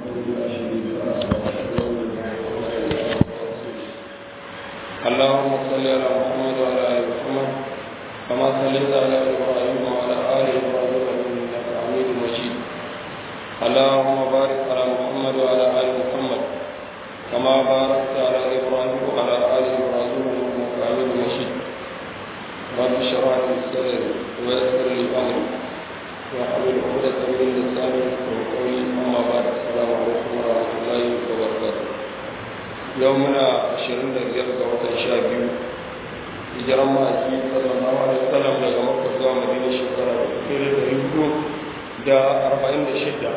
اللهم صل على محمد وعلى ال محمد كما صليت على ابراهيم وعلى ال ابراهيم انك حميد مجيد اللهم بارك على محمد وعلى ال محمد كما باركت على ابراهيم وعلى ال ابراهيم انك حميد مجيد رب اشرح لي صدري ويسر لي امري واحلل عقدة من لساني يفقهوا قولي اما بعد السلام عليكم ورحمه الله وبركاته يومنا 25 ga watan 12 hijiran ma'aiki sallallahu alaihi wasallam daga makka zuwa madina shekara da arba'in da shida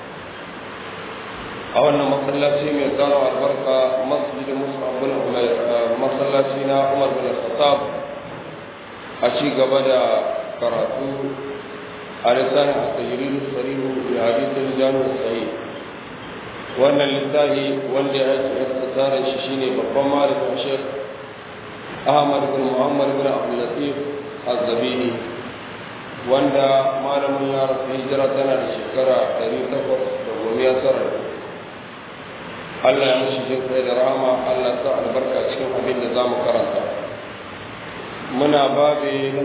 a wannan masallaci mai tsara albarka masjid musa bin umair masallaci na umar bin khattab a ci gaba da karatu a lisanin asajiri sarihu da hadisin jami'ar sahih wannan littafi wanda ya yi tsarin shi shine babban malamin shek ahmad bin muhammad bin abdul latif az-zabini wanda malamin ya rasu hijira tana da shekara 819 Allah ya mashi jin kai da rahama Allah sa albarka cikin abin da za mu karanta muna babe na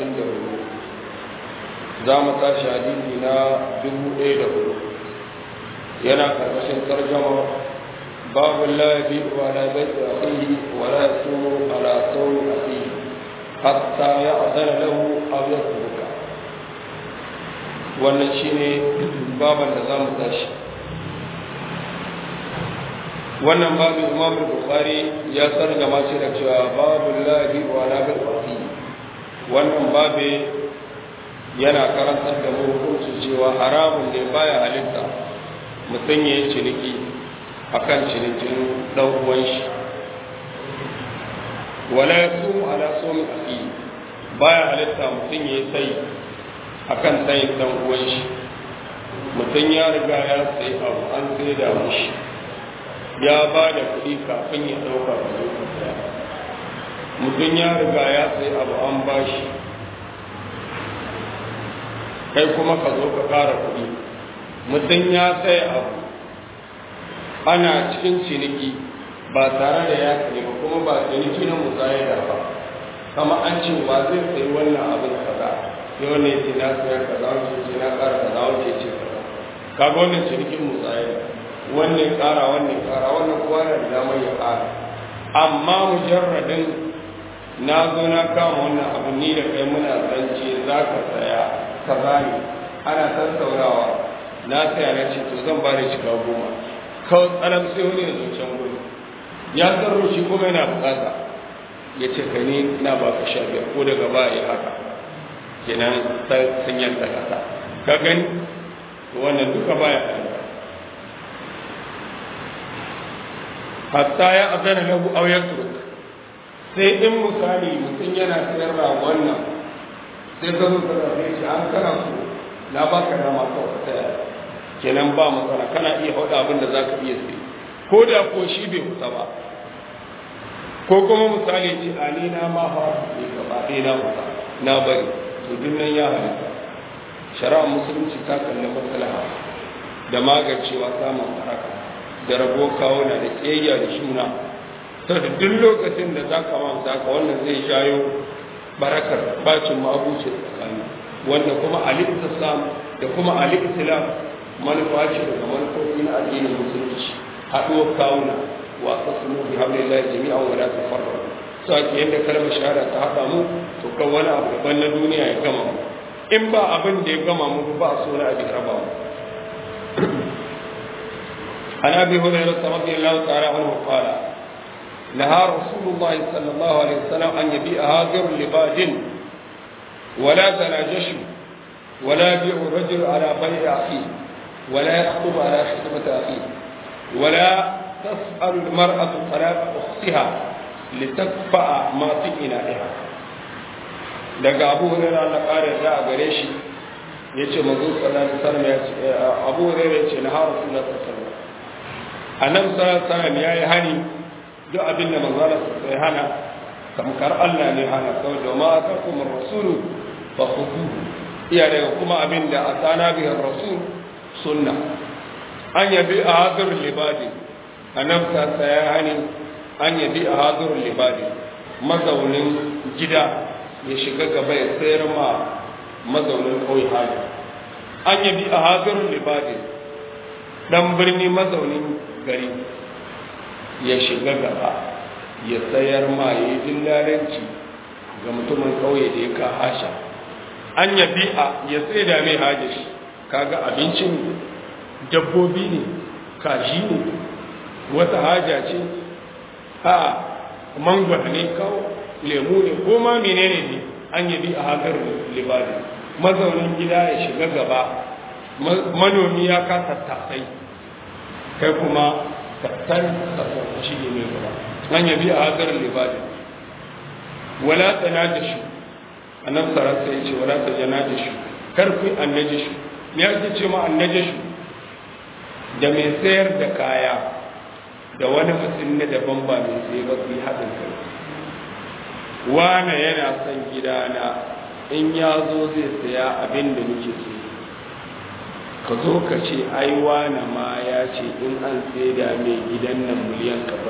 34 za mu tashi hadisi na 1004 yana karkashin tarjama babu la yabi wa la bai akhihi wa la yasumu ala sawmi akhihi hatta ya'dana lahu aw yasbuka wannan shine baban da zamu tashi wannan babu Imam Bukhari ya sargama shi da cewa babu lahi wa la bil wannan babe yana karantar da mu hukunci cewa haramun ne baya halitta mutum ya yi ciniki a kan cinikin ɗan uwan shi wala ya sumu ala somi aki baya halitta mutum ya yi sai a kan sayin ɗan uwan shi mutum ya riga ya sai abu an sai da mushi ya ba da kuɗi kafin ya ɗauka da zai mutum ya riga ya sai abu an ba shi kai kuma ka zo ka ƙara kuɗi mutum ya sai abu ana cikin ciniki ba tare da ya kare ba kuma ba ciniki na musayar da ba kama an ce ba zai sayi wannan abin kaza sai wannan ya ce na sayar kaza wancan ce na ƙara kaza wancan ce kaza kaga wannan cinikin musayar wannan ƙara wannan ƙara wannan kowa na da damar ya ƙara amma mujarradin na zo na kama wannan abu ni da kai muna zance za ka saya kaza ne ana tattaunawa na saya na ce to zan ba da shiga goma kawai tsaram sai wani ya zuciyar gudu ya tsaro shi kuma yana bukata ya ce ka ni na ba ka sha biyar ko daga ba ya haka kenan sun yanta kasa ka gani wannan duka baya ɗaya hatta ya azana lahu aw yatruk sai in misali mutum yana sayar da wannan sai ka zo ka zabe shi an kana so na baka dama kawai tsaya kenan ba matsala kana iya faɗa abin da za ka iya sai ko da ko shi bai kusa ba ko kuma misali ce a ni na ma fa ne gaba ɗaya na kusa na bari to duk nan ya halitta shari'ar musulunci ta kalli maslaha da magancewa samun haraka da rabo kawo na da ƙiyayya da shuna to da duk lokacin da za ka mamta ka wannan zai shayo barakar bacin mabuce tsakani wanda kuma al-islam da kuma al-islam manufa ce daga manufofi na addinin musulunci haɗuwar kawuna wa tasmu bi hablillahi jami'an wa la tafarraqu so ake yanda kalmar shahada ta haɗa mu to kan wani abu daban na duniya ya gama mu in ba abin da ya gama mu ba so na abin raba mu عن ابي هريره رضي الله تعالى عنه قال نهى رسول الله صلى الله عليه وسلم ان يبيع هاجر لباد ولا تناجش ولا يبيع الرجل على بيع اخيه ولا يخطب على خطبة أخيه ولا تسأل المرأة طلاق أختها لتدفع ما في إنائها daga abu hurera na ƙara da a gare shi ya ce mazu sallallahu alaihi wasallam ya ce abu hurera ya ce na har rasulullah sallallahu alaihi wasallam annabi sallallahu alaihi wasallam ya yi hani duk abin da manzo Allah sai hana tamkar Allah ne hana saboda ma atakum ar-rasulu fa khudhuhu iya daga kuma abin da atana bihi ar-rasul sunna an yabi a hadirul libadi annabta ta ya hani an yabi a hadirul libadi mazaunin gida ya shiga gaba ya sayar ma mazaunin kauye hali an yabi a hadirul libadi dan birni mazaunin gari ya shiga gaba ya sayar ma ya yi dillalanci ga mutumin kauye da ya ka hasha an yabi a ya tsaye da mai hajji kaga abincin dabbobi ne kaji ne wata haja ce a mangwara ne kawo lemu ne ko ma menene ne an yabi a hagar libadi mazaunin gida ya shiga gaba manomi ya kasa tasai kai kuma tattar tasar shi ne mai gaba an yabi a hagar libadi wala tsana da shi a nan sarasa ya ce wala ta jana da shi karfi annaji shi ya ake ce ma annaji shi da mai sayar da kaya da wani mutum na daban ba mai tsaye ba su yi haɗin kai wane yana son gidana in ya zo zai saya abin da muke so ka zo ka ce ai wane ma ya ce in an sai da mai gidan nan miliyan kaza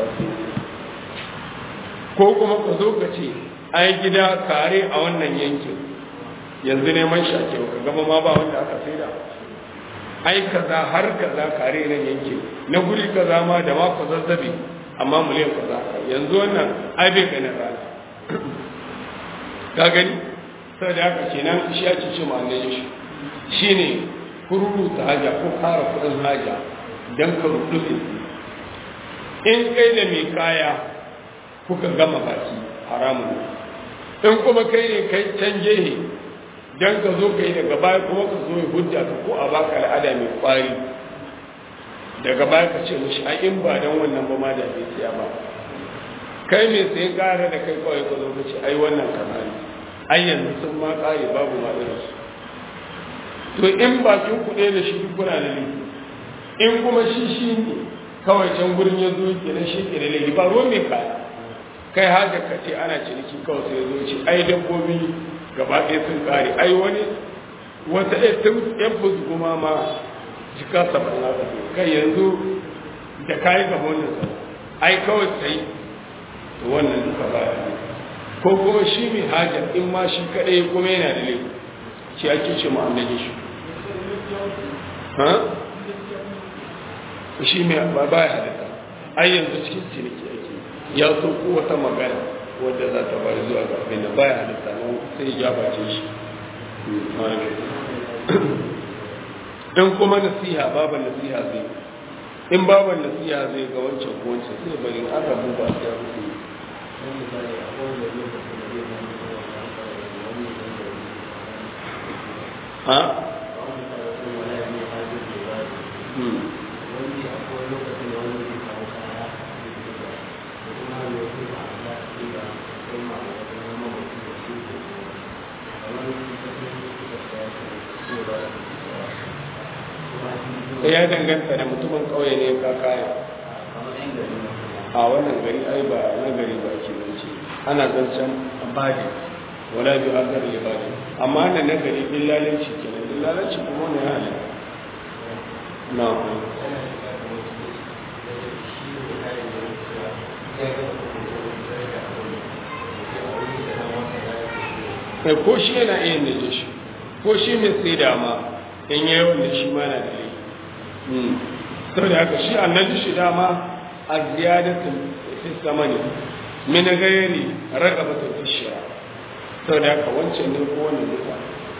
ko kuma ka zo ka ce ai gida kare a wannan yankin yanzu neman shake ka gama ma ba wanda aka sai da ai kaza har kaza kare nan yankin na guri kaza ma da ma ku zazzabi amma miliyan kaza yanzu wannan ai bai ganin rana ka gani sai da haka kenan shi ake ce ma annabi shi shine kururu ta haja ko kara kudin haja dan ka rudu in kai da mai kaya kuka gama baki haramun in kuma kai ne kai can gehe dan ka zo kai daga baya kuma ka zo ya hujja ka ko a baka al'ada mai kwari daga baya ka ce mishi ai in ba dan wannan ba ma da bai siya ba kai mai sayan kara da kai kawai ka zo ka ce ai wannan kaza ne ai yanzu sun ma kare babu ma irin su to in bakin kuɗe da shi duk kuna da laifi in kuma shi shi ne kawai can gurin ya zo ke nan shi ke da laifi ba ruwan mai kaya kai haka ka ce ana ciniki kawai sai zo ce ai dabbobi gaba ɗaya sun kare ai wani wata ɗaya tun yan kuma ma jika saba'in na kai yanzu da kayi gaba wannan sa ai kawai sai to wannan duka ba ya ko kuma shi mai hajar in ma shi kaɗai kuma yana da laifi shi ake ce mu annabi shi ha shi mai ba ba ya halitta ai yanzu cikin ciniki ake ya so ko wata magana wadda za ta bari zuwa ga abin da baya halitta nan sai ya bace shi in kuma nasiha baban nasiha zai in baban nasiha zai ga wancan ko wancan sai bari an rabu ba sai rufe ha ya danganta da mutumin kauye ne ka kaya a wannan gari ai ba na gari ba ke zance ana zancen badi wala bi akar libadi amma ana na gari billalanci kenan billalanci kuma ne ya halin na kai ko shi yana iya da shi ko shi mai sai dama in yi wanda shi ma na da laifi sau da haka shi annabi shi dama a ziyadatin fi samani min gairi ragabatun fi shira sau da haka wancan ne ko wannan duka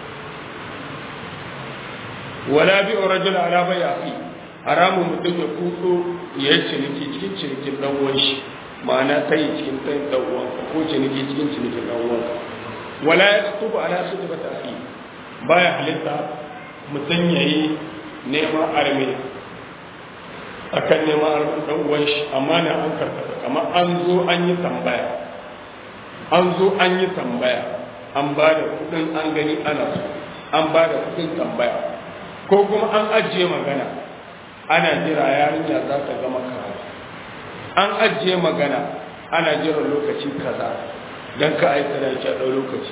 wala bi rajul ala bayati haramun mutum ya kuso ya yi ciniki cikin cinikin dan uwan shi ma'ana ta yi cikin ɗan dan uwan ko ciniki cikin cinikin dan uwan wala ya tuba ala su ba ta baya halitta mutum ya yi neman arme a kan neman arme ɗan uwan shi amma na an karkata kamar an zo an yi tambaya an zo an yi tambaya an ba da kudin an gani ana so an ba da kudin tambaya ko kuma an ajiye magana ana jira yarinya za ta gama karatu an ajiye magana ana jira lokaci kaza don ka aika da shi a ɗau lokaci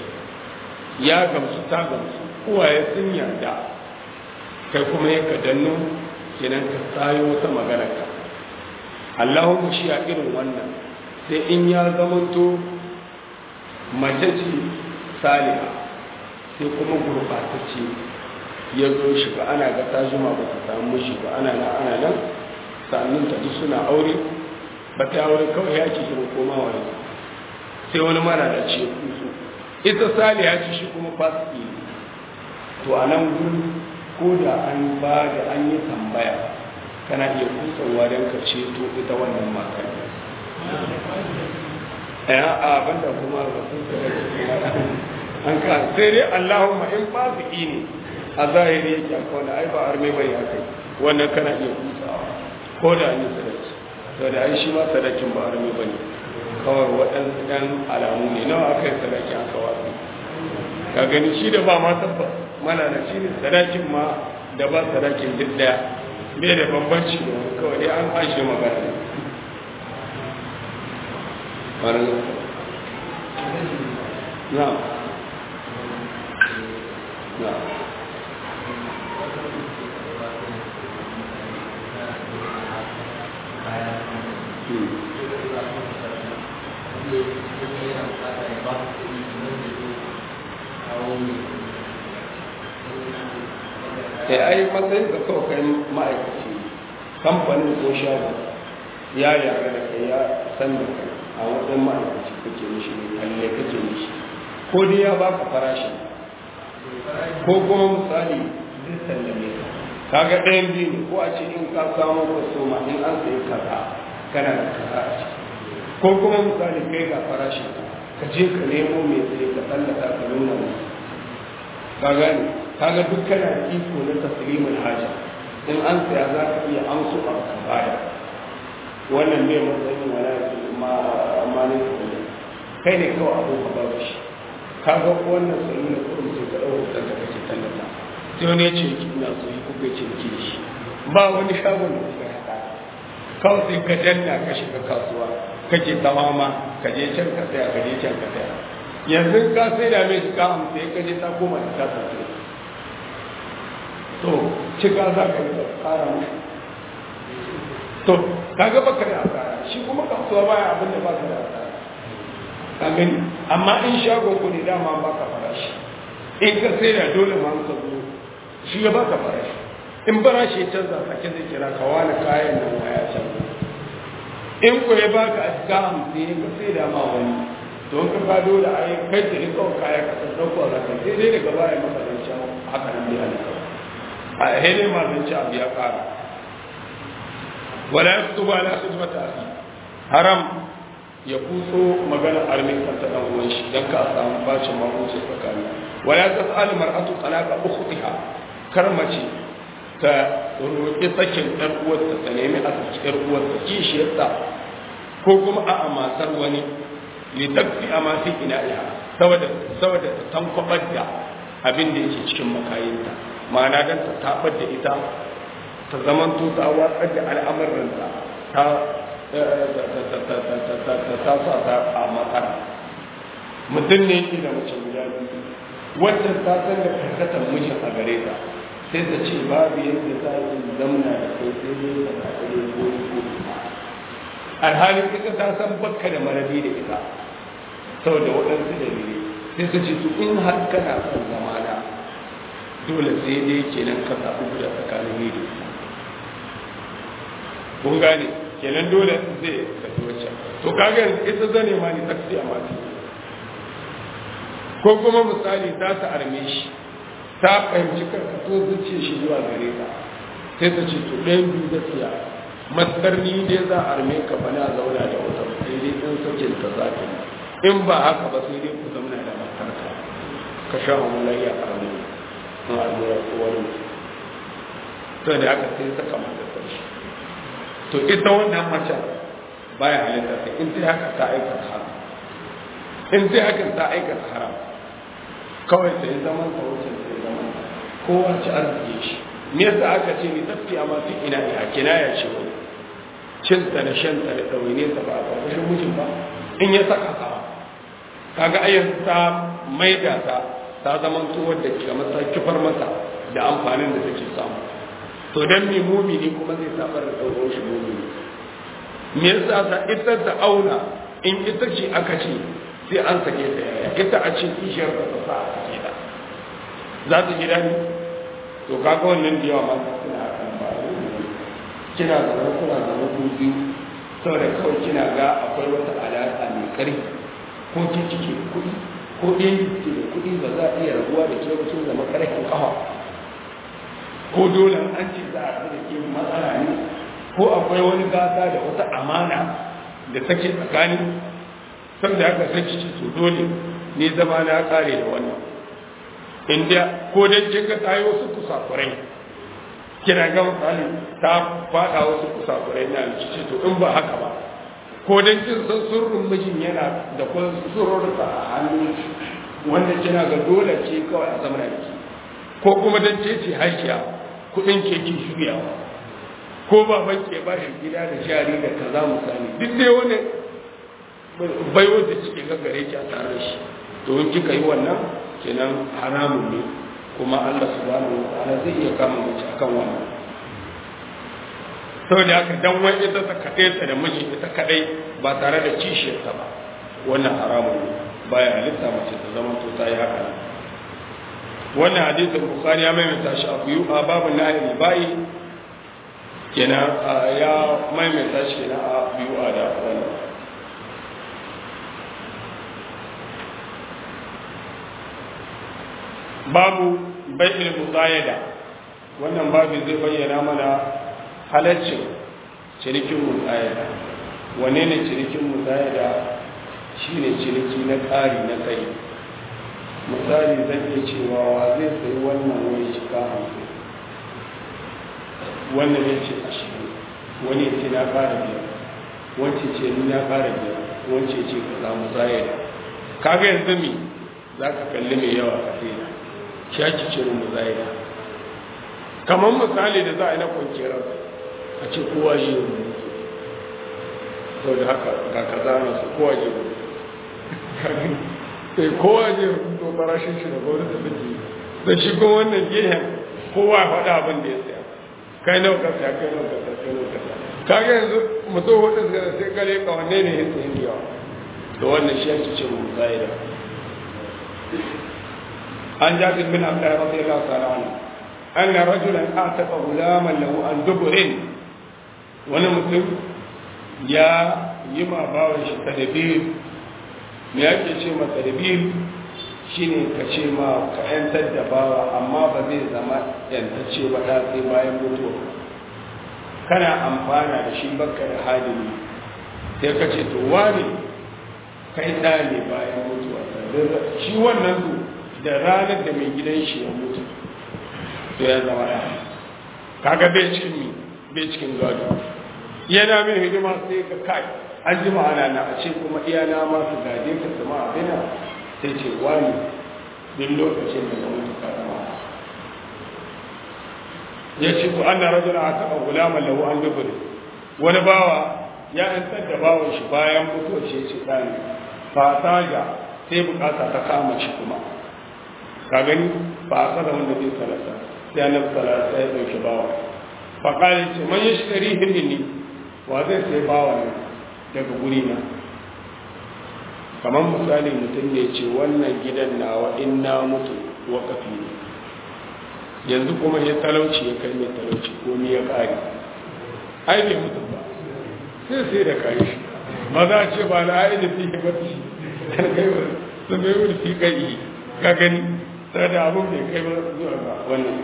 ya gamsu ta gamsu uwaye sun yarda kai kuma ya ka danno kenan ka sayo wata magana ka Allahumma shi a irin wannan sai in ya zamanto mace ce saliha sai kuma gurɓatacce ya zo shi ba ana ga ta juma ba ta samu shi ba ana nan ana nan sa'annin ta duk suna aure ba ta aure kawai ya ce shi koma wani sai wani mara da ce kusu ita saliha ce shi kuma fasiki ne to a nan gudu ko da an ba da an yi tambaya kana iya kusanwa don ka ceto ita wannan matar ya a banda kuma rasul an ka sai dai Allahumma in fasiki ne a zahiri yake akwai wanda ai ba arme bai ya kai wannan kana iya kusawa ko da an yi sadaki to da ai shi ma sadakin ba arme bane kawai waɗansu ɗan alamu ne nawa aka yi sadaki aka wasu ka gani shi da ba ma tabbas mana da shi ne sadakin ma da ba sadakin duk ɗaya bai da bambanci da kawai dai an ashe magana ne نعم نعم sai ai matsayin da kawai kai ma'aikaci kamfanin ko shago ya yare da kai ya san da kai a wajen ma'aikaci kake mishi ne kalle kake mishi ko dai ya baka farashi ko kuma misali zai sallame ka kaga ɗayan biyu ne ko a ce in ka samu kwastoma in an sayi kaza kana da kaza a ciki ko kuma misali kai ga farashi ka je ka nemo mai tsaye ka tsallaka ka nuna musu ka gane kaga duk kana da iko na taslimul haja in an saya za ka iya amsu a ka baya wannan bai matsayin wala ma amma ne kai ne kawai abu ka babu shi ka ga wannan sanin da kurum sai ka dauka da kake tallata sai wani ya ce ki ina so yi kuka ce ki da shi ba wani shagon da kuka haka kawai sai ka danna ka shiga kasuwa kake tamama ka je can ka tsaya ka je can ka tsaya yanzu ka sai da mai shiga hamsin ya kaje ta koma da ta tafi to cika za ka yi tsara mu to kaga baka da asara shi kuma kasuwa baya abin da baka da asara ka gani amma in shago ku ne dama baka farashi in ka sai da dole ma ka zo shi ya baka farashi in farashi ya canza sake zai kira ka wani kayan nan ya canza in ku ya baka a cikin hamsin ka sai da ma wani don ka ba dole a yi kai da rikon kaya ka san ɗauko a zaka sai dai daga baya maka zancen haka nan dai alika a hele ma zancen abu ya ƙara wala ya fito ba na su mata a haram ya kuso magana armin kanta ɗan uwan shi don ka samu bacin mahuce tsakani wala ya tsasa alimar atu talaka ukhtiha kar mace ta roƙi sakin ɗan uwarta ta nemi a saki ɗan uwarta kishiyarta ko kuma a'a matar wani litakfi a masu ina'iha saboda saboda ta tankwabar da abin da yake cikin makayinta ma'ana don ta tabar da ita ta zaman to ta watsar da al'amuranta ta ta sa ta a matsara mutum ne yake da mace guda biyu wannan ta san da karkatar mijin a gare ta sai ta ce babu yadda za a yi zamna da kai sai dai ta kaɗe ko ko alhalin ita ta san bakka da marabi da ita saboda waɗansu dalilai sai su ce su in har kana son zamana dole sai dai kenan ka zaɓi guda tsakanin ni da su kun gane kenan dole zai tafi wacce to kaga yanzu ita zane ma ni taksi a mati ko kuma misali za ta arme shi ta fahimci karkato zuciya shi zuwa gare ta sai ta ce to ɗayan biyu gaskiya matsar ni dai za a arme ka bana zauna da wata sai dai ɗan sakin ta za ta yi in ba haka ba sai dai ku zauna da matarka ka sha mulayya a ramu na almura ko wani to da haka sai saka mata sarki to ita wannan mace baya halitta sai in sai haka ta aikata haram in sai haka ta aikata haram kawai sai zaman ta wuce sai zaman kowa ci arziki shi me yasa aka ce ni tafi amma fi ina ina kinaya ce wani cinta da shanta da ɗawainiyarsa ba a ƙarƙashin mijin ba in ya saka ka kaga ayyan ta maida ta ta zaman tuwar da ke masa kifar masa da amfanin da take samu to dan mi mumini kuma zai saba da ɗauko shi mumini me yasa sa ita ta auna in ita ce aka ce sai an sake ta yaya ita a ce kishiyar ta ta sa a sake ta za ta ji daɗi to kaga wannan da yawa ma suna kan ba kina zama kuna zama ku biyu saboda kawai kina ga akwai wata alaƙa mai ƙarfi ko ke cike kuɗi ko ɗayan ke da kuɗi ba za a iya rabuwa da ke mutum zama ƙarfin ƙafa ko dole an ce za a haɗu da ke matsala ne ko akwai wani gasa da wata amana da take tsakani saboda haka sai ki ce to dole ne zama na ƙare da wannan inda ko dan kin ga tayi wasu kusakurai kina ga misali ta fada wasu kusakurai na rikici to in ba haka ba ko dan kin san surrun mijin yana da kun surrurta a hannu wanda kina ga dole ce kawai a zamanin ki ko kuma dan ce ce hakiya kudin ke ki shiryawa ko baban ke ba shi gida da jari da kaza misali duk dai wani baiwa da cike ga gare ki a tare da shi to in kika yi wannan kenan haramun ne kuma Allah subhanahu wa ta'ala zai iya kama mace akan wannan saboda haka dan wani ita ta kaɗai ta da miji ita kaɗai ba tare da kishiyarta ba wannan haramun ne baya halitta mace ta zama to ta yi haka wannan hadisin bukhari ya maimaita shi a biyu a babu nahi bai kenan ya maimaita shi kenan a biyu a da wannan babu bai'il musayada wannan babu zai bayyana mana halaccin cinikin musayada wane ne cinikin musayada shine ciniki na ƙari na tsayi misali zan iya cewa wa zai sayi wannan wani shiga hamsin wannan ya ce ashirin wani ya ce na ƙara biyar wance ce ni na ƙara biyar wance ce ka za musayada kaga yanzu mi za ka kalli mai yawa ka sai shi ake ce mu zaida kamar misali da za a yi na kwanciyar a ce kowa shi yi sau da haka ga kaza na su kowa shi yi sai kowa shi yi to farashin shi da gwamnati da take da shi kuma wannan gehen kowa ya faɗa abin da ya saya kai nau ka saya kai nau ka saya kai nau ka saya kaga yanzu mutum hudu suka sai kare ka wanne ne ya sayi yawa to wannan shi ake ce mu zaida عن جابر بن عبد الله رضي الله تعالى عنه أن رجلا أعتق غلاما له عن دبر ونمسلم يا يما باوش تدبير me yake ce ma tadbir shine ka ce ma ka yantar da bawa amma ba zai zama yantacce ba da sai bayan mutuwa kana amfana da shi bakka da halin sai ka ce to wani kai da ne bayan mutuwa shi wannan su da ranar da mai gidan shi ya mutu to ya zama ya kaga bai cikin mi bai cikin gado yana min hidima sai ka kai an ji ma'ana na a ce kuma iyana ma su gade ka su ma abina sai ce wani duk lokacin da ya mutu ka zama ya ce ku an na rajula a taɓa gulaman lahu an dubure wani bawa ya yantar da bawan shi bayan mutuwa shi ya ce ɗani fa ga sai bukata ta kama shi kuma ka gani ba a kada wanda zai salata sai annabi salata ya dauki bawa fa kale ce man yashtari hinni wa zai sai bawa ne daga guri na kamar misali mutum ne ce wannan gidan nawa in na mutu wakafi ne yanzu kuma ya talauci ya kai mai talauci ko ni ya kare ai bai mutu ba sai sai da kai shi ba za a ce ba na ai da fi ba shi sun bai wani fi kai ka gani sai da abin bai kai ba zuwa ga wannan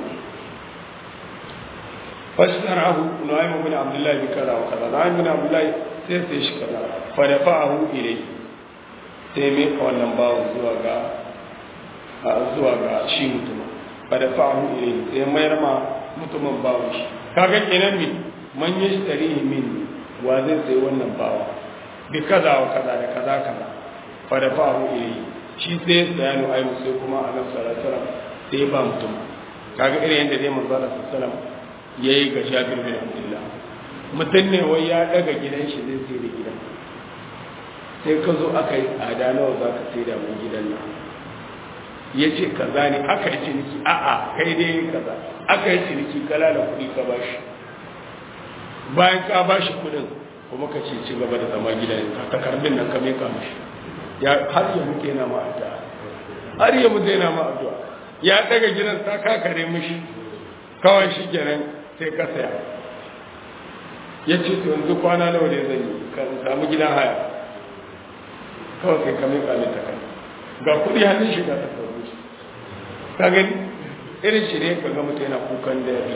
fashtarahu nu'aym bin abdullah bi kaza wa kaza nu'aym bin abdullah sai sai shi kaza fa dafa'ahu ilay sai mai ka wannan bawo zuwa ga zuwa ga shi mutum fa dafa'ahu ilay sai mayar ma mutumin bawo shi kaga kenan mi man yashtarihi min wa zai sai wannan bawo bi kaza wa kaza da kaza kaza fa dafa'ahu ilay shi sai ya nu'aym sai kuma annabi sallallahu alaihi wasallam sai ba mutum kaga irin yadda dai manzo Allah sallallahu alaihi wasallam ya yi ga shafir bin abdullah mutum ne wai ya daga gidan shi zai sai da gidan sai ka zo aka yi tsada nawa za ka sai da mun gidan nan ya ce kaza ne aka yi ciniki a'a kai dai kaza aka yi ciniki kala da kuɗi ka bashi bayan ka bashi kuɗin kuma ka ce ci gaba da zama gida ka takardun nan ka meka mashi ya har ya muke na ma addu'a har ya muke na ma addu'a ya daga gidan ta kakare mishi kawai shi kenan sai ka saya ya ce to yanzu kwana nawa ne zan yi ka samu gidan haya kawai sai ka meka mai takardu ga kuɗi hannun shi ga takardu shi ka gani irin shi ne ka ga mutum yana kukan da ya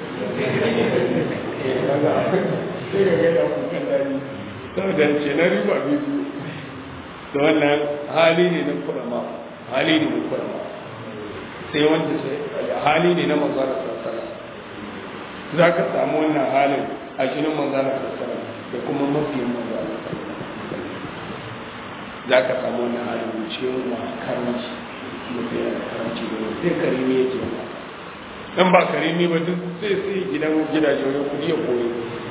sai ga gaida kukan dani saboda ce na riba biyu da wannan hali ne na kurama hali ne na kurama sai wanda sai hali ne na manzana sassana za ka samu wannan halin a jinin manzana sassana da kuma mafiyin manzana za ka samu wannan halin cikin ma karanci mutum yana karanci da sai karimi yake ba dan ba karimi ba duk sai sai gidan gidaje wajen kudi ya koyi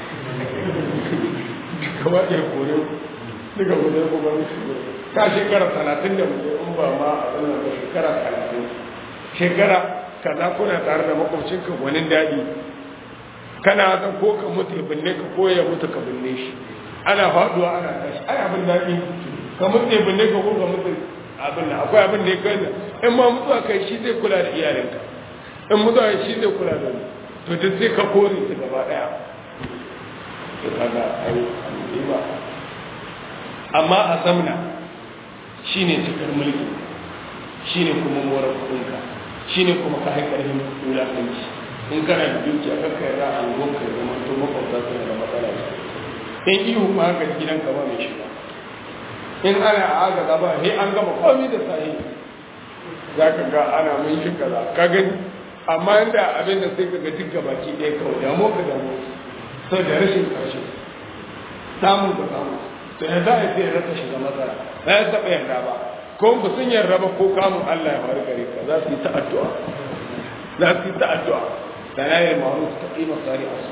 gaba ɗaya kore daga waje ko ba mu shigo ka shekara talatin da muke in ba ma a wannan ba shekara talatin shekara kaza kuna tare da makwabcinka gwanin daɗi kana ta ko ka mutu binne ka ko ya mutu ka binne shi ana faduwa ana tashi ai abin daɗi ka mutu ya binne ka ko ka mutu abin da akwai abin da ya kai in ma mutuwa kai shi zai kula da iyalinka in mutuwa shi zai kula da to duk sai ka kore su gaba ɗaya to kaga ai ba amma a zamna shine cikar mulki shine kuma mora kudinka shine kuma ka haikar yin wulakanci in kana da dukiya ka kai ra an gonka da mutu makwabta su da matsala in ihu ma haka gidanka ba mai shiga in ana a aga gaba he an gaba komai da sahi za ka ga ana mun shi kaza ka gani amma inda abin da sai ka ga duk gabaki ɗaya kawai damu ka damu sau da rashin ƙarshe samun ka samu to ya za a sai rasa shiga matsala ba ya taɓa yarda ba ko ba sun yarda ba ko kamun Allah ya faru gare ka za su yi ta addu'a za su yi ta addu'a da na yi ma'ruf ta ƙima sari a su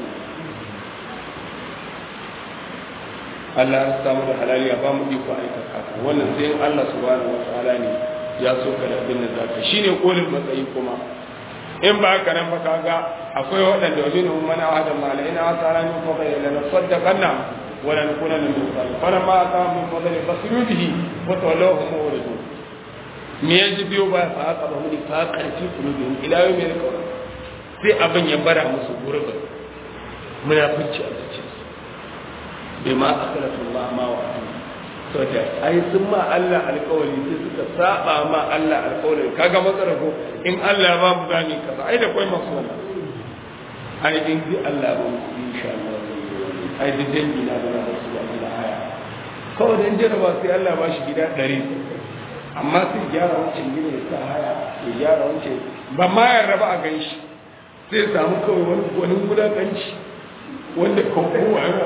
Allah ya samu da halali ya ba mu iko aikata haka wannan sai in Allah subhanahu wa ta'ala ne ya so ka da abin da zaka shine kolin matsayi kuma in ba haka nan ba kaga akwai waɗanda wajen mun mana hada mala ina asara min fa kai lana saddaqanna wa lan kuna min musal fara ma ta min fadli basiru bihi wa tawallahu muridun me yaji biyo ba fa haka ba muni fa karfi kulubin ila yau mai kawai sai abin ya bara musu gurbin munafici a cikin su bai ma akalatullah ma wa to da ai sun ma Allah alƙawari sai suka saba ma Allah alƙawari kaga matsara ko in Allah ba mu gani kaza ai da kai masu wannan ai in bi Allah ba mu insha Allah ai da dangi na da su da haya kawai dan jaraba sai Allah ba shi gida 100 amma sai gyara wancan gida ya sa haya ya gyara wancan ba ma ya raba a ganshi sai samu kawai wani wani gudanci wanda kowa yana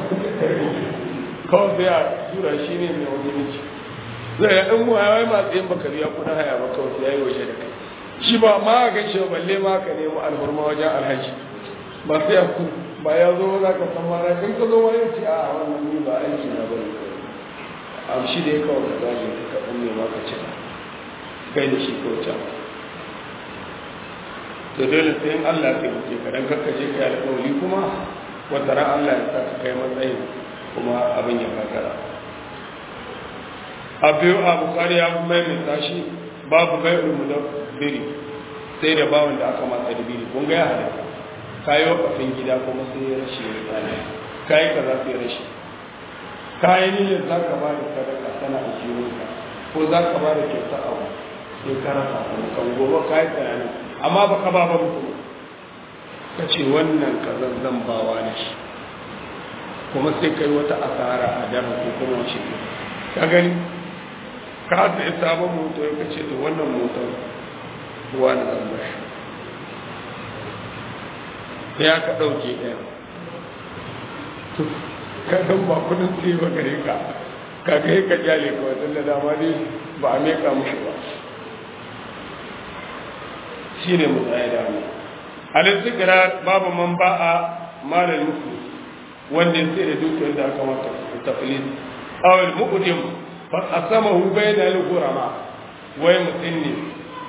kawai sai a tura shi ne mai wani miki zai ya ɗan muwa wai masu yin bakari ya kuna haya ba kawai sai ya yi waje da kai shi ba ma a gaishe ba balle ma ka nemo alhurma wajen alhaji ba sai ya ku ba ya zo za ka san mara in ka zo ma ya ce a wannan ni ba aiki na bane a shi da ya kawai ka zaje ka kaɗan ne ma ka ci kai da shi kawai can to dole sai in Allah ya taimake ka dan kakkace kai alƙawari kuma wata ran Allah ya saka kai matsayin kuma abin ya kakara a biyu a bukari ya maimaita shi babu bai ulmu da biri sai da bawan da aka matsa da biri kun ga ya hada ka yi wakafin gida kuma sai ya rashi ya tsada ka yi kaza sai rashi ka yi niyyar za ka ba da sadaka tana a jiwonka ko za ka ba da kyauta abu sai ka rasa kan gobe ka yi tunanin amma ba ka ba ba mutum ka ce wannan kazan zan bawa da shi kuma sai kai wata asara a daren ko kuma wace ka gani ka sai sabon moto ya kace to wannan motar ruwa na zan bashi sai ya ka ɗauke ɗaya ka san ba kudin sai ba gare ka ka ga ka jale ka wajen da dama dai ba a meka mushi ba shi ne mu tsaye da mu alin zikira babu man ba a malar musu wanda ya sai da dukiyar da aka mata tafilin awal mu'udim fa asamahu bayna al-ghurama wai mutum ne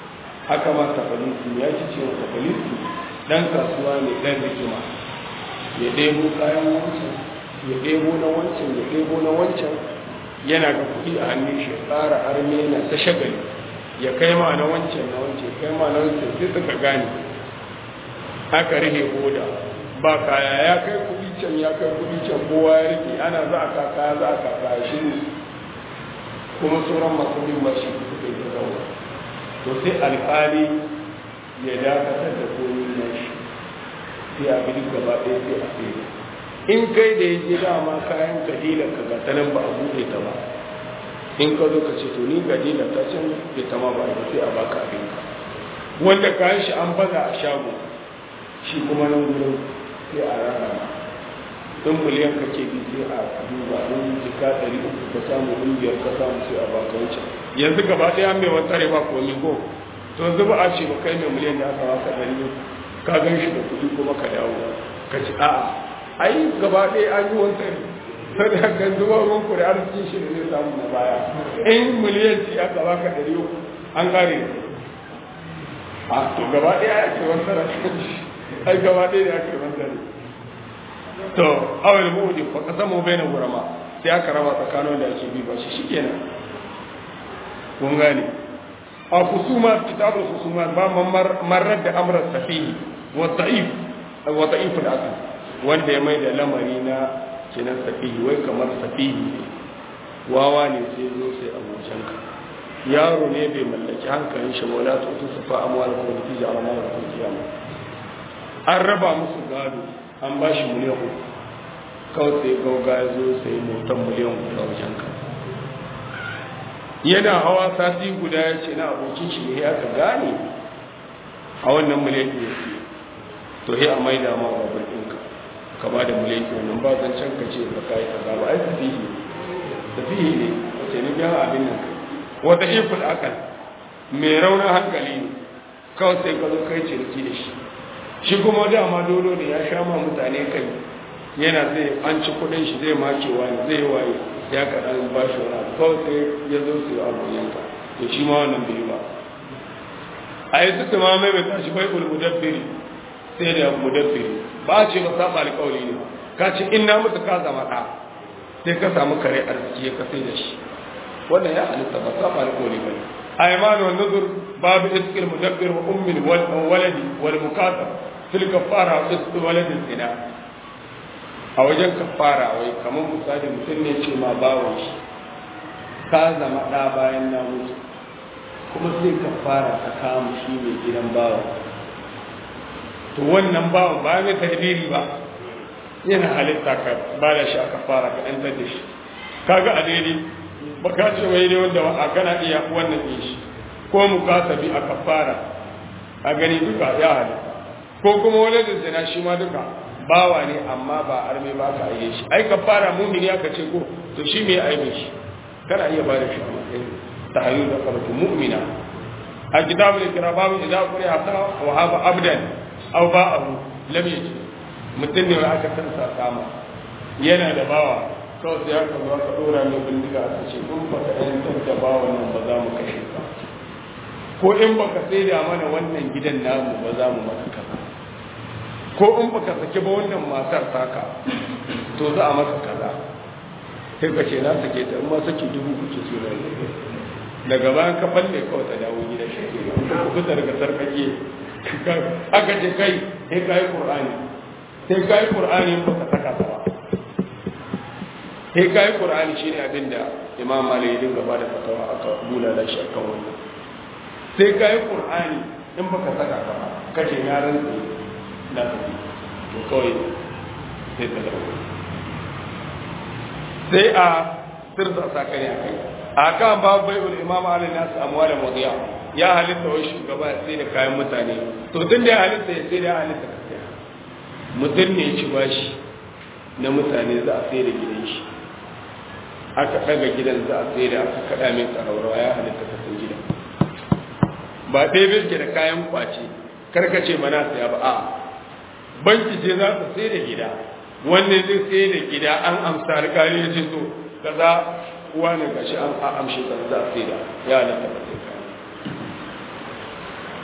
haka ma tafalisi ya ci cewa tafalisi dan kasuwa ne dan rikima ya ɗebo kayan wancan ya ɗebo na wancan ya ɗebo na wancan yana ga kuɗi a hannun shi tsara arme yana ta shagali ya kai ma na wancan na wancan kai ma na wancan sai suka gane aka rihe boda ba kaya ya kai kuɗi can ya kai kuɗi can kowa ya rike ana za a kaka za a kaka shi ne kuma sauran masu bin ba shi suka yi zauna to sai alƙali ya dakatar da komi na shi sai a bi gaba ɗaya sai a tsaye in kai da ya je dama kayan kadila ka ga tanan ba a buɗe ta ba in ka zo ka ce to ni kadila ta can bai ta ma ba ba sai a baka abin ka wanda kayan shi an baza a shago shi kuma nan gurin sai a rana in miliyan ka ke bi sai a duba in jika ɗari uku ka samu in biyar ka samu sai a baka wancan yanzu gaba ɗaya mai wata ba komi ko to yanzu ba a ce ba kai mai miliyan da aka baka ɗari ka gan shi da kuɗi kuma ka dawo ka ci a'a ai gaba ɗaya an yi wancan sai da kan zuba ruwan ku da arzikin shi da zai samu na baya in miliyan ce aka baka ɗari uku an kare a to gaba ɗaya ya ce wancan ai gaba ɗaya ya ce wancan to awal mu'udi fa qasamu baina gurama sai aka raba tsakanin da ake bi ba shi shikenan kun gane a kusuma kitabul kusuma ba marar da amra safihi wa da'if wa da'if al-aql wanda ya mai da lamari na kinan safihi wai kamar safihi wawa ne sai zo sai abokan ka yaro ne bai mallaki hankalin shi wala ta su fa amwal ko fi jara ma ko kiyama an raba musu gado an ba shi miliyan uku kawai sai gauga ya zo sai motar miliyan uku a wajen ka yana hawa sati guda ya ce na abokin shi ne ya ka gane a wannan miliyan ɗin ya to sai a maida ma babur ɗinka ka ba da miliyan ɗin wannan ba zan can ka ce ba ka yi kaza ba ai tafihi tafihi ne wace ni biyan abin nan wata iful akal mai raunin hankali ne kawai sai ka zo kai ciniki da shi shi kuma dama dolo ne ya sha ma mutane kai yana zai an ci kudin shi zai makewa ne zai waye ya kaɗan ba shi wani kawai sai ya zo su abu yanka to shi ma wannan bai ba a yi suka ma mai mai tashi bai ul mudabbiri sai da mudabbiri ba ce ba saba alƙawari ne ka ce in na mutu ka zama ɗa sai ka samu kare arziki ya kasai da shi wannan ya halitta ba saba alƙawari ba ne أيمان والنذر باب إسك المدبر وأم والولد والمكاتب في الكفارة وإسك ولد الزنا a wajen kafara wai kamar misali mutum ne ce ma bawon shi ka zama ɗa bayan na mutu kuma sai kafara ka kama shi mai gidan bawon to wannan bawon ba mai tahdiri ba yana halitta ka ba da shi a kafara ka ɗantar da shi kaga a daidai ba ka ce wai ne wanda a gana iya wannan ɗin shi ko mu kasabi a kafara a gani duka ya halitta ko kuma wani da zina shi ma duka bawa ne amma ba arme ba ka aiye shi ai kafara mumini aka ce ko to shi me aibe shi kana iya ba da shi a matsayin tahayyu da karatu mu'mina a kitabul ikra babu idza quri hatta wa haba abdan aw ba'ahu lam yaji mutum ne aka san sa kama yana da bawa kawai sai aka zo aka dora mai bindiga aka ce in baka yantar da bawa nan ba za mu kashe ka ko in baka sai da mana wannan gidan namu ba za mu maka kaza ko in baka saki ba wannan matar taka to za a maka kaza sai ka ce na sake ta in ma saki dubu kuke so na daga bayan ka balle kawai ta dawo gidan shi ka kusa daga sarkake aka ce kai sai ka yi qur'ani sai ka yi qur'ani in baka saka ta ba sai ka yi qur'ani shine abin da imam malik ya dinga ba da fatawa aka bula da shi akan wannan sai ka yi qur'ani in baka saka ta ba kace yaran na tafi to kawai sai ta dawo sai a sirza sakari a kai a kan babu bai ul imam ali nasu amwalin wadiya ya halitta wai shugaba ya sai da kayan mutane to tun da ya halitta ya sai da ya halitta ka sai mutum ne ya ci bashi na mutane za a sai da gidan shi aka daga gidan za a sai da aka kada mai tsaraurawa ya halitta ka sai gidan ba ɗaya bai da kayan kwace karkace mana saya ba a banki ce za ta sai da gida wanne zai sai da gida an amsa alƙali ya ce so kaza uwa ne gashi an amshe ka za a sai da ya halatta ka sai kayan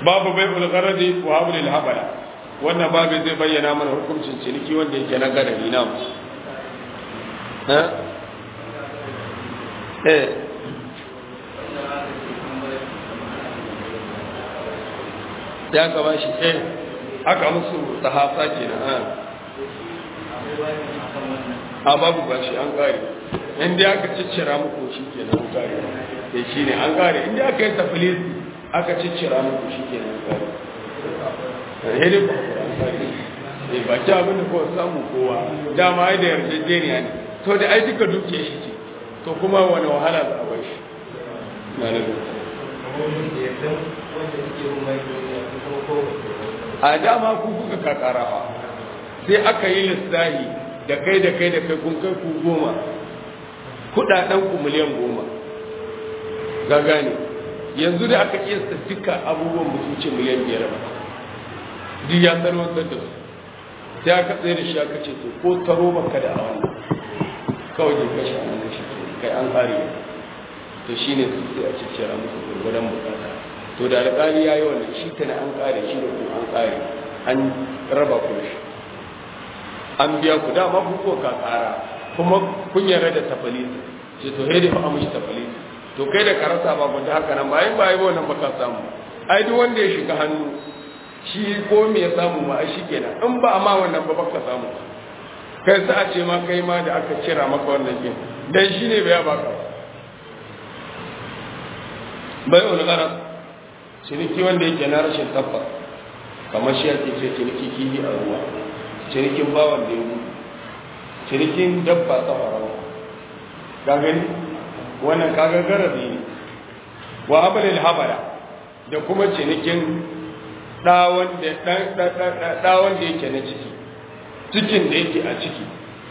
babu bai ulgaradi wa hablil habala wannan babu zai bayyana mana hukuncin ciniki wanda yake na gadari na eh ya gaba shi eh aka musu sahasa kenan a babu ba shi an kare inda aka ciccira muku shi kenan an kare da shi ne an kare inda aka yi tafilis aka ciccira muku shi kenan an kare hede ba an kare e ba ci abin da kowa samu kowa dama ai da yarjejeniya ne to da ai duka duke shi ce to kuma wani wahala za a bai shi na na a dama ku kuka kakarawa sai aka yi lissahi da kai da kai da kai kun kai ku goma kudaden ku miliyan goma ga gane yanzu da aka kiyasta duka abubuwan mutunci miliyan biyar ba duk ya sarwantar da su sai aka tsaye da shi aka ce to ko taro baka da a wannan kawai da kashi a nan shi kai an kare to shine su sai a ciccira musu gurguran bukata to da alƙali ya yi wannan shi ta an kare shi da ku an kare an raba ku da shi an biya ku dama ku ko ka kara kuma kun yarda da tafalisi ce to hede fa amushi tafalisi to kai da karasa ba gwada haka nan bayan ba yi wannan baka samu ai duk wanda ya shiga hannu shi ko me ya samu ma ai shi kenan in ba ma wannan ba baka samu kai sa a ce ma kai ma da aka cira maka wannan din dan shi ne bai baka ba bai ulgara ciniki wanda yake na rashin tabbas kamar shi ake ce ciniki kihi a ruwa cinikin bawan da ya gudu cinikin dabba ta farawa ka gani wannan kaga garabi ne wa abalil habara da kuma cinikin ɗawan da yake na ciki cikin da yake a ciki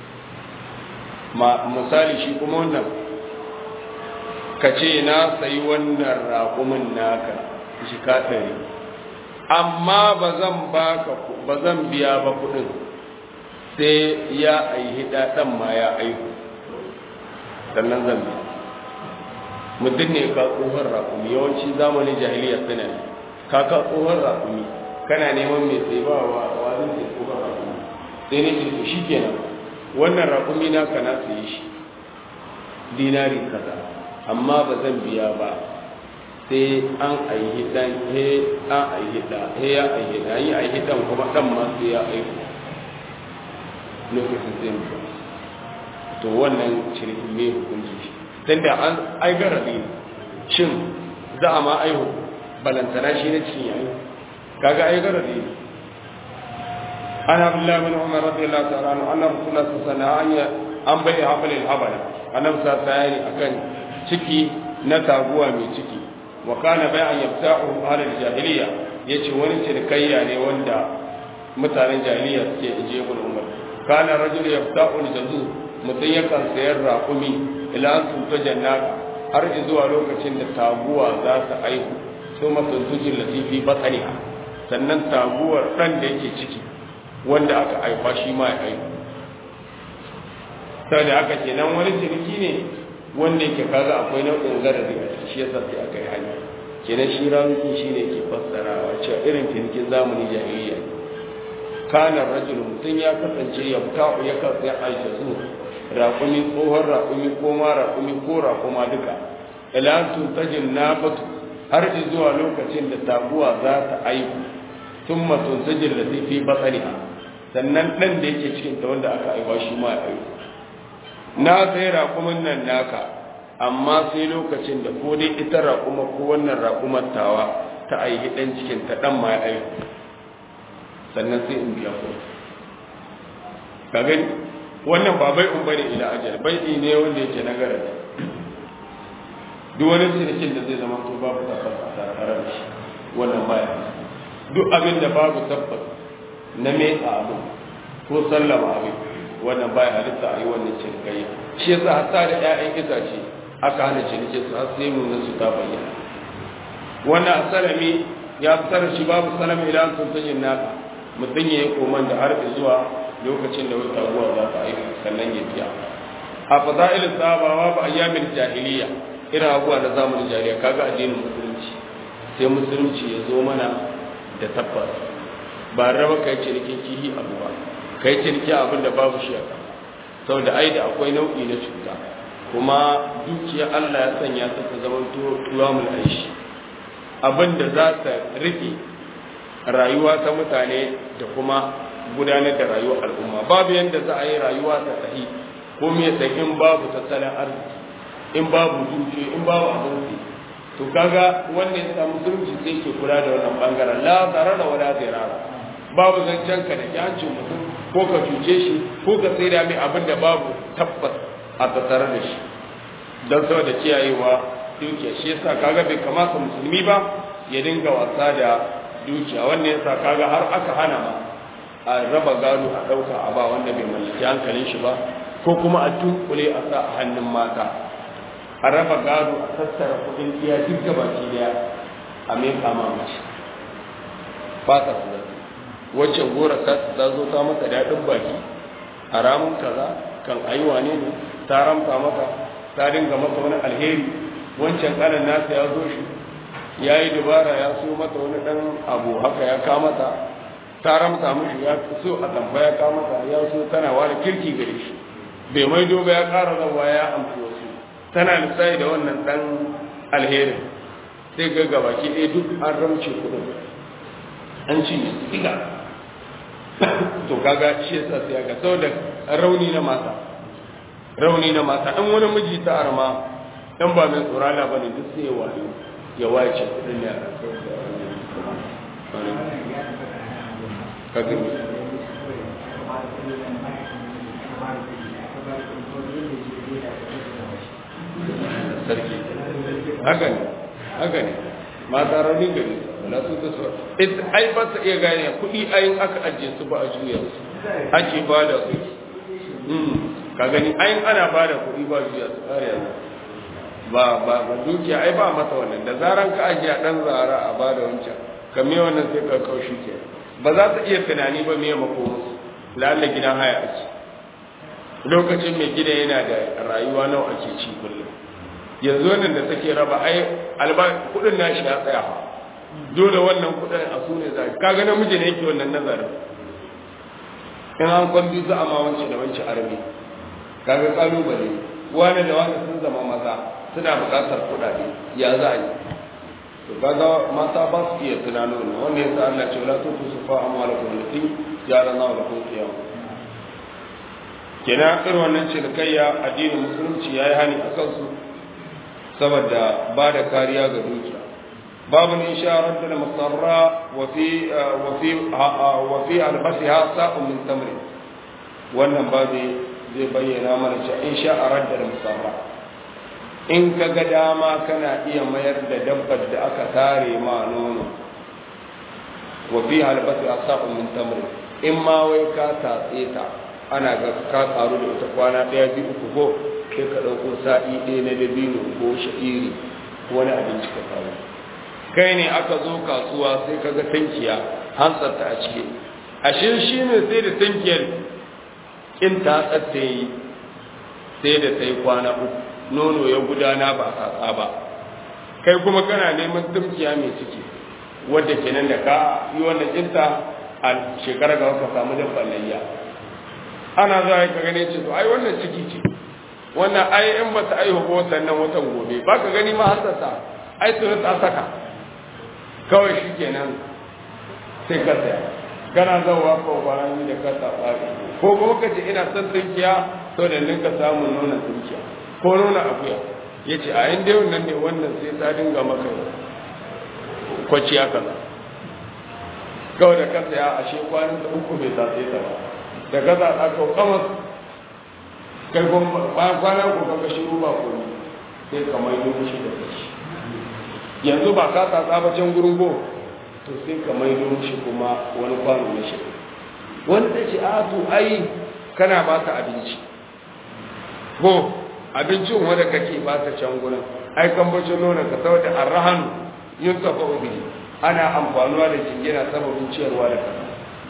misali shi kuma wannan ka ce na sayi wannan raƙumin naka shi ka ɗari amma ba zan baka ba zan biya ba kuɗin sai ya aihi ɗan ma ya aihu sannan zan biya mutum ne ka tsohon raƙumi yawanci zamanin jahiliya suna ne ka ka tsohon raƙumi kana neman mai sai ba wa wani sai tsohon raƙumi sai ne ce shi kenan wannan raƙumi na ka na sayi shi dinari kaza amma ba zan biya ba sai an aihi dan he an aihi da he ya aihi da yi aihi dan kuma dan ma sai ya aihu lokacin sai mu to wannan shirkin me hukunci shi tunda an ai garabi shin za a ma aihu balantana shi ne cikin yayi kaga ai garabi ana abdullahi bin umar radiyallahu ta'ala anhu anna rasulullah sallallahu alaihi wasallam an bai hafal al-habala annabi sallallahu alaihi akan ciki na taguwa mai ciki wa kana bai'an yabta'u ahlul jahiliya yace wani cinikayya ne wanda mutanen jahiliya suke ije ibn umar kana rajul yabta'u al-jazu mutum yakan sayar raƙumi ila an tunta jannaka har zuwa lokacin da taguwa za ta aihu su masuntujin latifi batsaniha sannan taguwar ɗan da yake ciki wanda aka aifa shi ma ya aihu sai da aka ce nan wani ciniki ne wanda yake kaga akwai nau'in garari a ciki shi yasa sai aka yi hanya kenan shi ramuki shi ne ke fassarawa cewa irin cinikin zamani jahiliya ne kana rajul mutum ya kasance ya buka'u ya kasance aisha su raƙumi tsohon raƙumi ko ma raƙumi ko raƙuma duka ilantun tajin nafatu har zuwa lokacin da taguwa za ta aiku tun matun tajin da fi batsaniha sannan ɗan da yake cikin ta wanda aka aiwa shi ma ya aiku na sai raƙumin nan naka amma sai lokacin da ko dai ita raƙuma ko wannan raƙumar tawa ta aihi ɗan cikin ta ɗan ma ya aiku sannan sai in biya kuɗi ka gani wannan ba bai un bane ila ajal bai ne wanda yake na garadi duk wani cinikin da zai zama to babu tabbas a tare da shi wannan baya duk abin da babu tabbas na metsa abu ko sallama abin wannan baya halitta a yi wannan cinikayya shi yasa hatta da ƴaƴan itace aka hana cinikin su har sai mun su ta bayyana wannan asalami ya fitar shi babu salama ila sun tajin naka mutum ya yi koman da har zuwa lokacin da wata ruwa za ta aiki sannan ya biya a fada'il sabawa ba ayyamin jahiliya irin abuwa na zamanin jahiliya kaga addinin musulunci sai musulunci ya zo mana da tabbas ba raba kai cinikin kihi abu ba kai ciniki abin da babu shi a kan saboda ai da akwai nau'i na cuta kuma dukiya Allah ya sanya ta ta zama tuwamul aishi abin da za ta rike rayuwa ta mutane da kuma gudanar da rayuwar al'umma babu yadda za a yi rayuwa ta tahi ko me in babu tattalin arziki in babu dukiya in babu abinci to kaga wannan ya musulunci sai ke kula da wannan bangaren la zarara wala zirara babu zancen ka da kyancin mutum ko ka cuce shi ko ka sai da mai abin da babu tabbas a tattare da shi don saboda kiyayewa dukiya shi yasa kaga bai kamata musulmi ba ya dinga wasa da dukiya wannan yasa kaga har aka hana ma a raba gado a ɗauka a ba wanda bai mallaki hankalin shi ba ko kuma a tunkule a sa a hannun mata a raba gado a tattara kuɗin iya duk gabaki daya a mai kama mace fata su zai wacce gora ta zo ta maka daɗin baki a ramun kaza kan aiwa ne ne ta ramta maka ta dinga maka wani alheri wancan kanan nasa ya zo shi ya yi dubara ya so mata wani ɗan abu haka ya kamata ta ramta mishi ya so a tamba ya kamata ya so tana wani kirki gare shi bai mai doba ya ƙara zawa ya amfi wasu tana lissafi da wannan ɗan alherin sai ga gabaki ɗaya duk an ramce kuɗin an ci siga to kaga shi yasa sai ga saboda rauni na mata rauni na mata an wani miji ta arma dan ba mai tsorala bane duk sai ya wayo ya wace kudin ya kaga sarki haka ne haka ne mata rauni gari wala su ta so ai ba ta iya gane kuɗi ayin aka ajiye su ba a juya su ake ba da su ka gani ayin ana ba da kuɗi ba juya su ƙari yanzu ba ba ba dukiya ai ba masa wannan da zaran ka ajiye dan zara a ba da wancan ka me wannan sai ka kaushi ke ba za ta iya tunani ba me mako musu lalle gidan haya ake lokacin mai gida yana da rayuwa nawa ake ci kullum yanzu wannan da take raba ai alba kudin nashi ya tsaya dole wannan kudin a su ne za kaga namiji ne yake wannan nazarin in an kwambi za a ma wance da wance armi kaga kalubale wani da wani sun zama maza suna buƙatar kuɗaɗe ya za a yi to kaga mata ba su iya tunano ne wanda yasa Allah ce wala tutu sufa amwalakum lati jara na wa kun qiyam kenan irin wannan cinikayya addinin musulunci yayi hani akan su saboda ba da kariya ga dukiya babu ne isharar da masarra wa fi wa fi wa fi albasiha sa'un min tamri wannan babu zai bayyana mana cewa in sha'arar da musarra in ka ga dama kana iya mayar da dabbar da aka tare ma nono wa fi albasiha sa'un min tamri in ma wai ka tatse ta ana ga ka karu da ita kwana ɗaya biyu uku ko sai ka ɗauko sa'i ɗaya na dabino ko sha'iri ko wani abinci ka kawo kai ne aka zo kasuwa sai ka ga tankiya hantsarta a ciki ashe shi ne sai da tankiyar in ta tsatta yi sai da ta yi kwana uku nono ya gudana ba a tsatsa ba kai kuma kana neman tumkiya mai ciki wadda kenan da ka yi wannan kinta a shekara ga ka samu dabban layya ana zuwa ka gane ce to ai wannan ciki ce wannan ai in ba ta aihu ba sannan watan gobe ba ka gani ma hasasa ai tuni ta saka kawai shi kenan sai ka saya kana zawa ko bayan da ka saba ko kuma ka ce ina son tunkiya to da ninka samun nuna tunkiya ko nuna akuya ya ce a yin dai nan ne wannan sai ta dinga maka kwaciya kaza kawai da ka saya a shekwanin da uku bai sa sai ta ba da ka zaɓa ka kamar kai bayan kwana ko ka shiru ba ko sai ka mai yi shi da kashi yanzu ba ka tsatsa ba can gurin go to sai ka mai shi kuma wani kwano na shi wani ta ce a to ai kana ba ta abinci ko abincin wanda kake ba ta can gurin ai kan bacin nuna ka saboda arrahanu yin tafa ubi ana amfanuwa da jingina sababin ciyarwa da kasa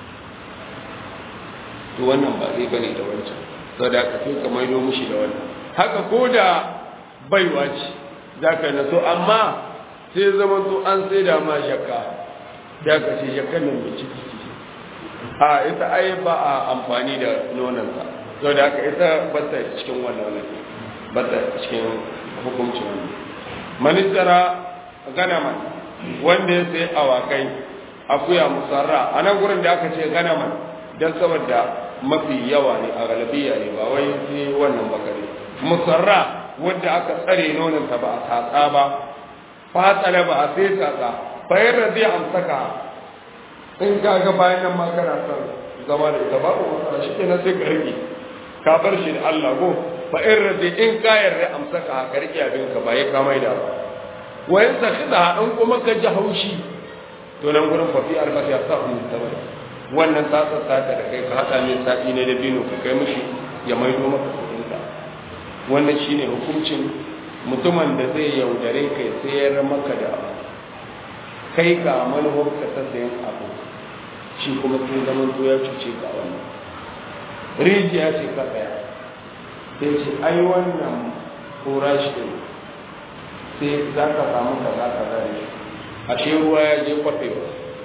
to wannan ba zai bane da wancan saboda ka sai ka maido mushi da wannan haka ko da baiwa ce za ka naso amma sai zama to an sai da ma shakka da ka ce shakkan nan mai ciki ciki a ita ai ba a amfani da nonansa sau da haka ita bata cikin wannan wani bata cikin hukuncin wani manistara ganaman wanda ya sai awakai akuya musarra a nan gurin da aka ce ganaman don saboda mafi yawa ne a galabiya ne ba wai sai wannan bakare musarra wadda aka tsare nonanta ba a tatsa ba fatsala ba a sai tatsa bayan da zai amsaka in ka ga bayan nan ma kana son zama da ita babu matsala shi kenan sai ka rike ka bar shi da Allah go fa in rade in ka yarda amsaka ka rike abin ka ba ya ka mai da wayan sa kida in kuma ka ji haushi to nan gurin fa fi arbati asahu tabar wannan tsatsa tsata da kai ka hada min sa'i ne da bino ka kai mishi ya maido maka kudin ka wannan shine hukuncin mutumin da zai yaudare kai sayar maka da kai ka manufar ka ta sayan abu shi kuma sai zaman to ya cuce ka wannan rijiya ce ka tsaya sai ce ai wannan kura shi ne sai za ka samu ka za ka zare ashe ruwa ya je kwafewa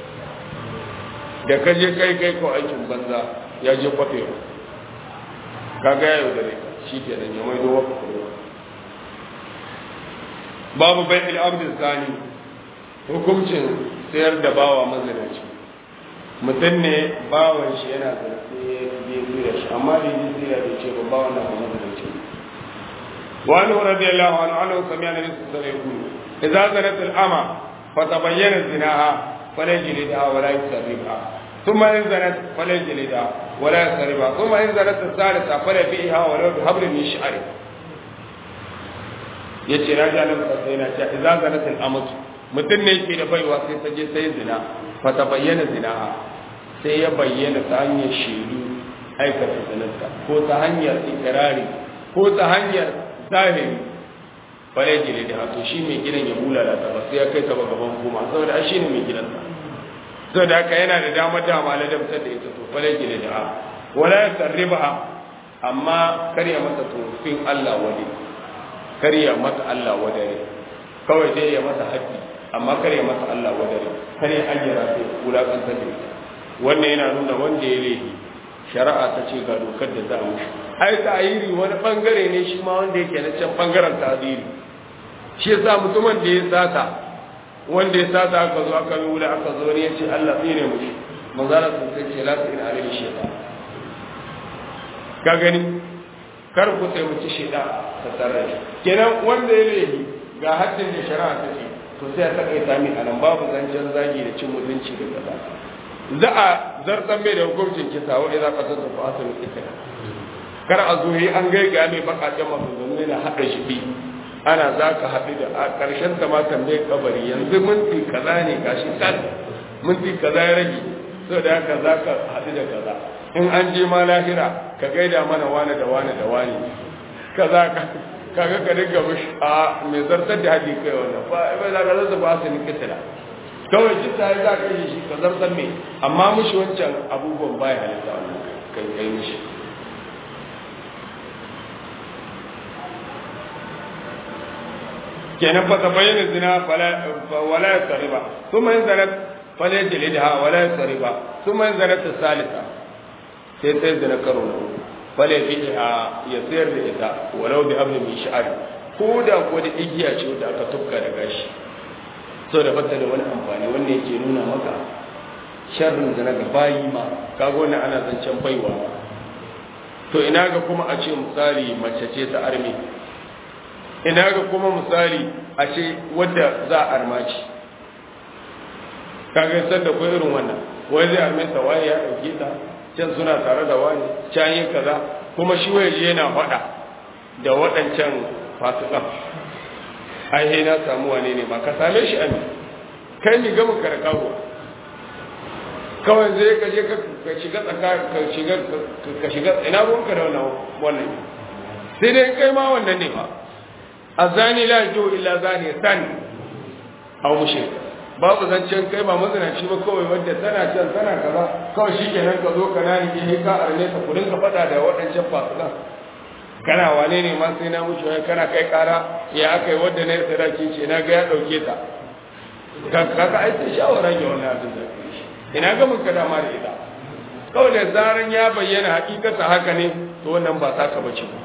da ka je kai kai ko aikin banza ya je kwafewa ka ga ya yaudare ka shi ke da nyamai dowa kwafewa babu bai al'abdin zani hukuncin sayar da bawa mazinaci mutum ne bawan shi yana zarfe ya tsira shi amma da yi tsira da ce ba bawan na kuma mazinaci wani rabi Allah wani anu sami ana nisu sarai kuru idza zanat al'ama fa tabayyana zinaha fala jilida wala yusarriba thumma in zanat fala jilida wala yusarriba thumma in zanat as-salisa fala fiha wala bi hablin min shi'ri yace na ji annabi sai yana cewa idza zanat al'amatu mutum ne ke da baiwa sai ta je sai zina fa ta bayyana zina sai ya bayyana ta hanyar shaidu aikata zinarta ko ta hanyar ikirari ko ta hanyar zahiri bare gile da hato shi mai gidan ya bulala ta ba sai ya kai ta ba gaban hukuma saboda ai shi ne mai gidan ta saboda haka yana da damar dama la dabtar da ita to bare gile da wala ya sarriba amma karya masa tofin Allah wade karya masa Allah wadare kawai dai ya masa haƙƙi amma kare masa Allah wadare kare hanyar sai wulakantar da ita wannan yana nuna wanda ya laifi shari'a ta ce ga dokar da za a mushi ai ta'ayiri wani bangare ne shi ma wanda yake na can bangaren ta'ayiri shi yasa mutumin da ya sata wanda ya sata aka zo aka yi wula aka zo ne ya ce Allah tsine mushi manzara sun sai ce la tsine alaihi shaytan ka gani kar ku taimaki shaytan ta sarrafa kenan wanda ya laifi ga haddin da shari'a ta ce to sai a takaita min a nan babu zancen zagi da cin mutunci da kaza za a zartan mai da hukuncin kisa wa idza qatata fa asal kisa kar a zo yi an gaiga mai bakakken maganganu yana hada shi bi ana za ka haɗu da a ƙarshen ta ma tambaye kabari yanzu minti kaza ne gashi kan minti kaza ya rage so da haka za ka haɗu da kaza in an je ma lahira ka gaida mana wane da wane da wane kaza ka kaga ka dinga mushi a mai zartar da haɗi kai wannan ba ba za ka zartar ba su ni kitila kawai jin ta za ka yi shi ka zartar me amma mushi wancan abubuwan baya halitta wannan kai kai mushi kenan fa tabayyana zina fala wala yasriba thumma yanzalat fala yajlidha wala yasriba thumma yanzalat salisa sai sai zina karo na uku fala fiha ya sayar da ita walau bi abin min sha'ari ko da ko da igiya ce wanda aka tufka da gashi so da fata da wani amfani wanda yake nuna maka sharrin zina ga bayi ma kaga wannan ana zancen baiwa to ina ga kuma a ce misali mace ce ta armi ina ga kuma misali a ce wadda za a armaci kaga san da ko irin wannan wai zai arme ta wani ya dauke ta can suna tare da wani can yin kaza kuma shi waje yana faɗa da waɗancan fasikan ai na samu wane ne ma ka same shi ami kai mi gama karkawa kawai zai ka je ka shiga tsaka ka shiga ka shiga ina ruwanka da wannan wannan sai dai kai ma wannan ne ba azani la yajibu illa zani san aw mushrik babu zancen kai ba mazinaci ba kawai wanda tana can tana kaza kawai shikenan ka zo ka nani ke ka arne ka kudin ka fada da waɗancan fasikan kana wane ne ma sai na mushi wai kana kai kara ya aka yi wadda na yi sadaki ce na ga ya ɗauke ta kaga ai sai shawara ga wannan abin da ina ga muka dama da ita kawai da zaran ya bayyana hakikata haka ne to wannan ba taka bace ba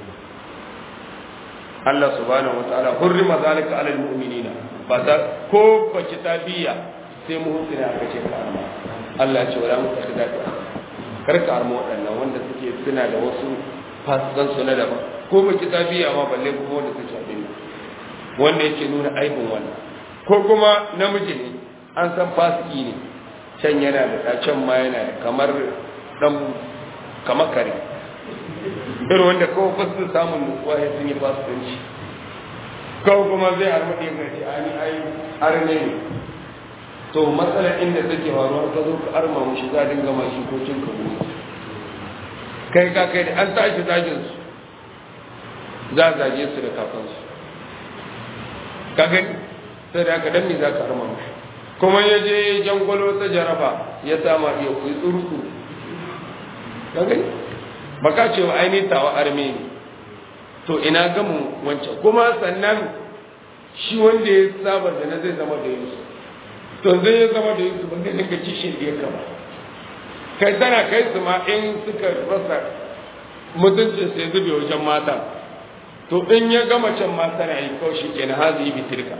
Allah subhanahu wataala hurrima zalika alal mu'minina ba ta ko ba kitabiya sai mu husina aka ce ka arma Allah ce wala mutakhida ka karka arma waɗannan wanda suke suna da wasu fasikan su na daban ko ba kitabiya ma balle kuma wanda suke abin wanda yake nuna aibin wannan ko kuma namiji ne an san fasiki ne can yana da ɗa can ma yana da kamar ɗan kamar kare irin wanda kawai ba su samun nutsuwa ya sun yi fasikanci kawai kuma zai armaɗe ga ce ani ai arne ne to matsalar inda take faruwa ka zo ka arma mushi za a dinga ma shi ko cin ka kai ka kai da an tashi zagin su za a zage su da kakansu ka gani sai da aka dan me za ka arma mushi kuma ya je jangwalo ta jaraba ya sama iya kuyi tsuru ka gani baka ce wa ainihin tawa arme ne to ina gamu wancan kuma sannan shi wanda ya saba da na zai zama da yusu to zai ya zama da yusu ban ganin ga kishin da ya kama kai tana kai su ma in suka rasa mutuncin sai zube wajen mata to in ya gama can ma tana yi kawai shi kenan hazi yi bitirka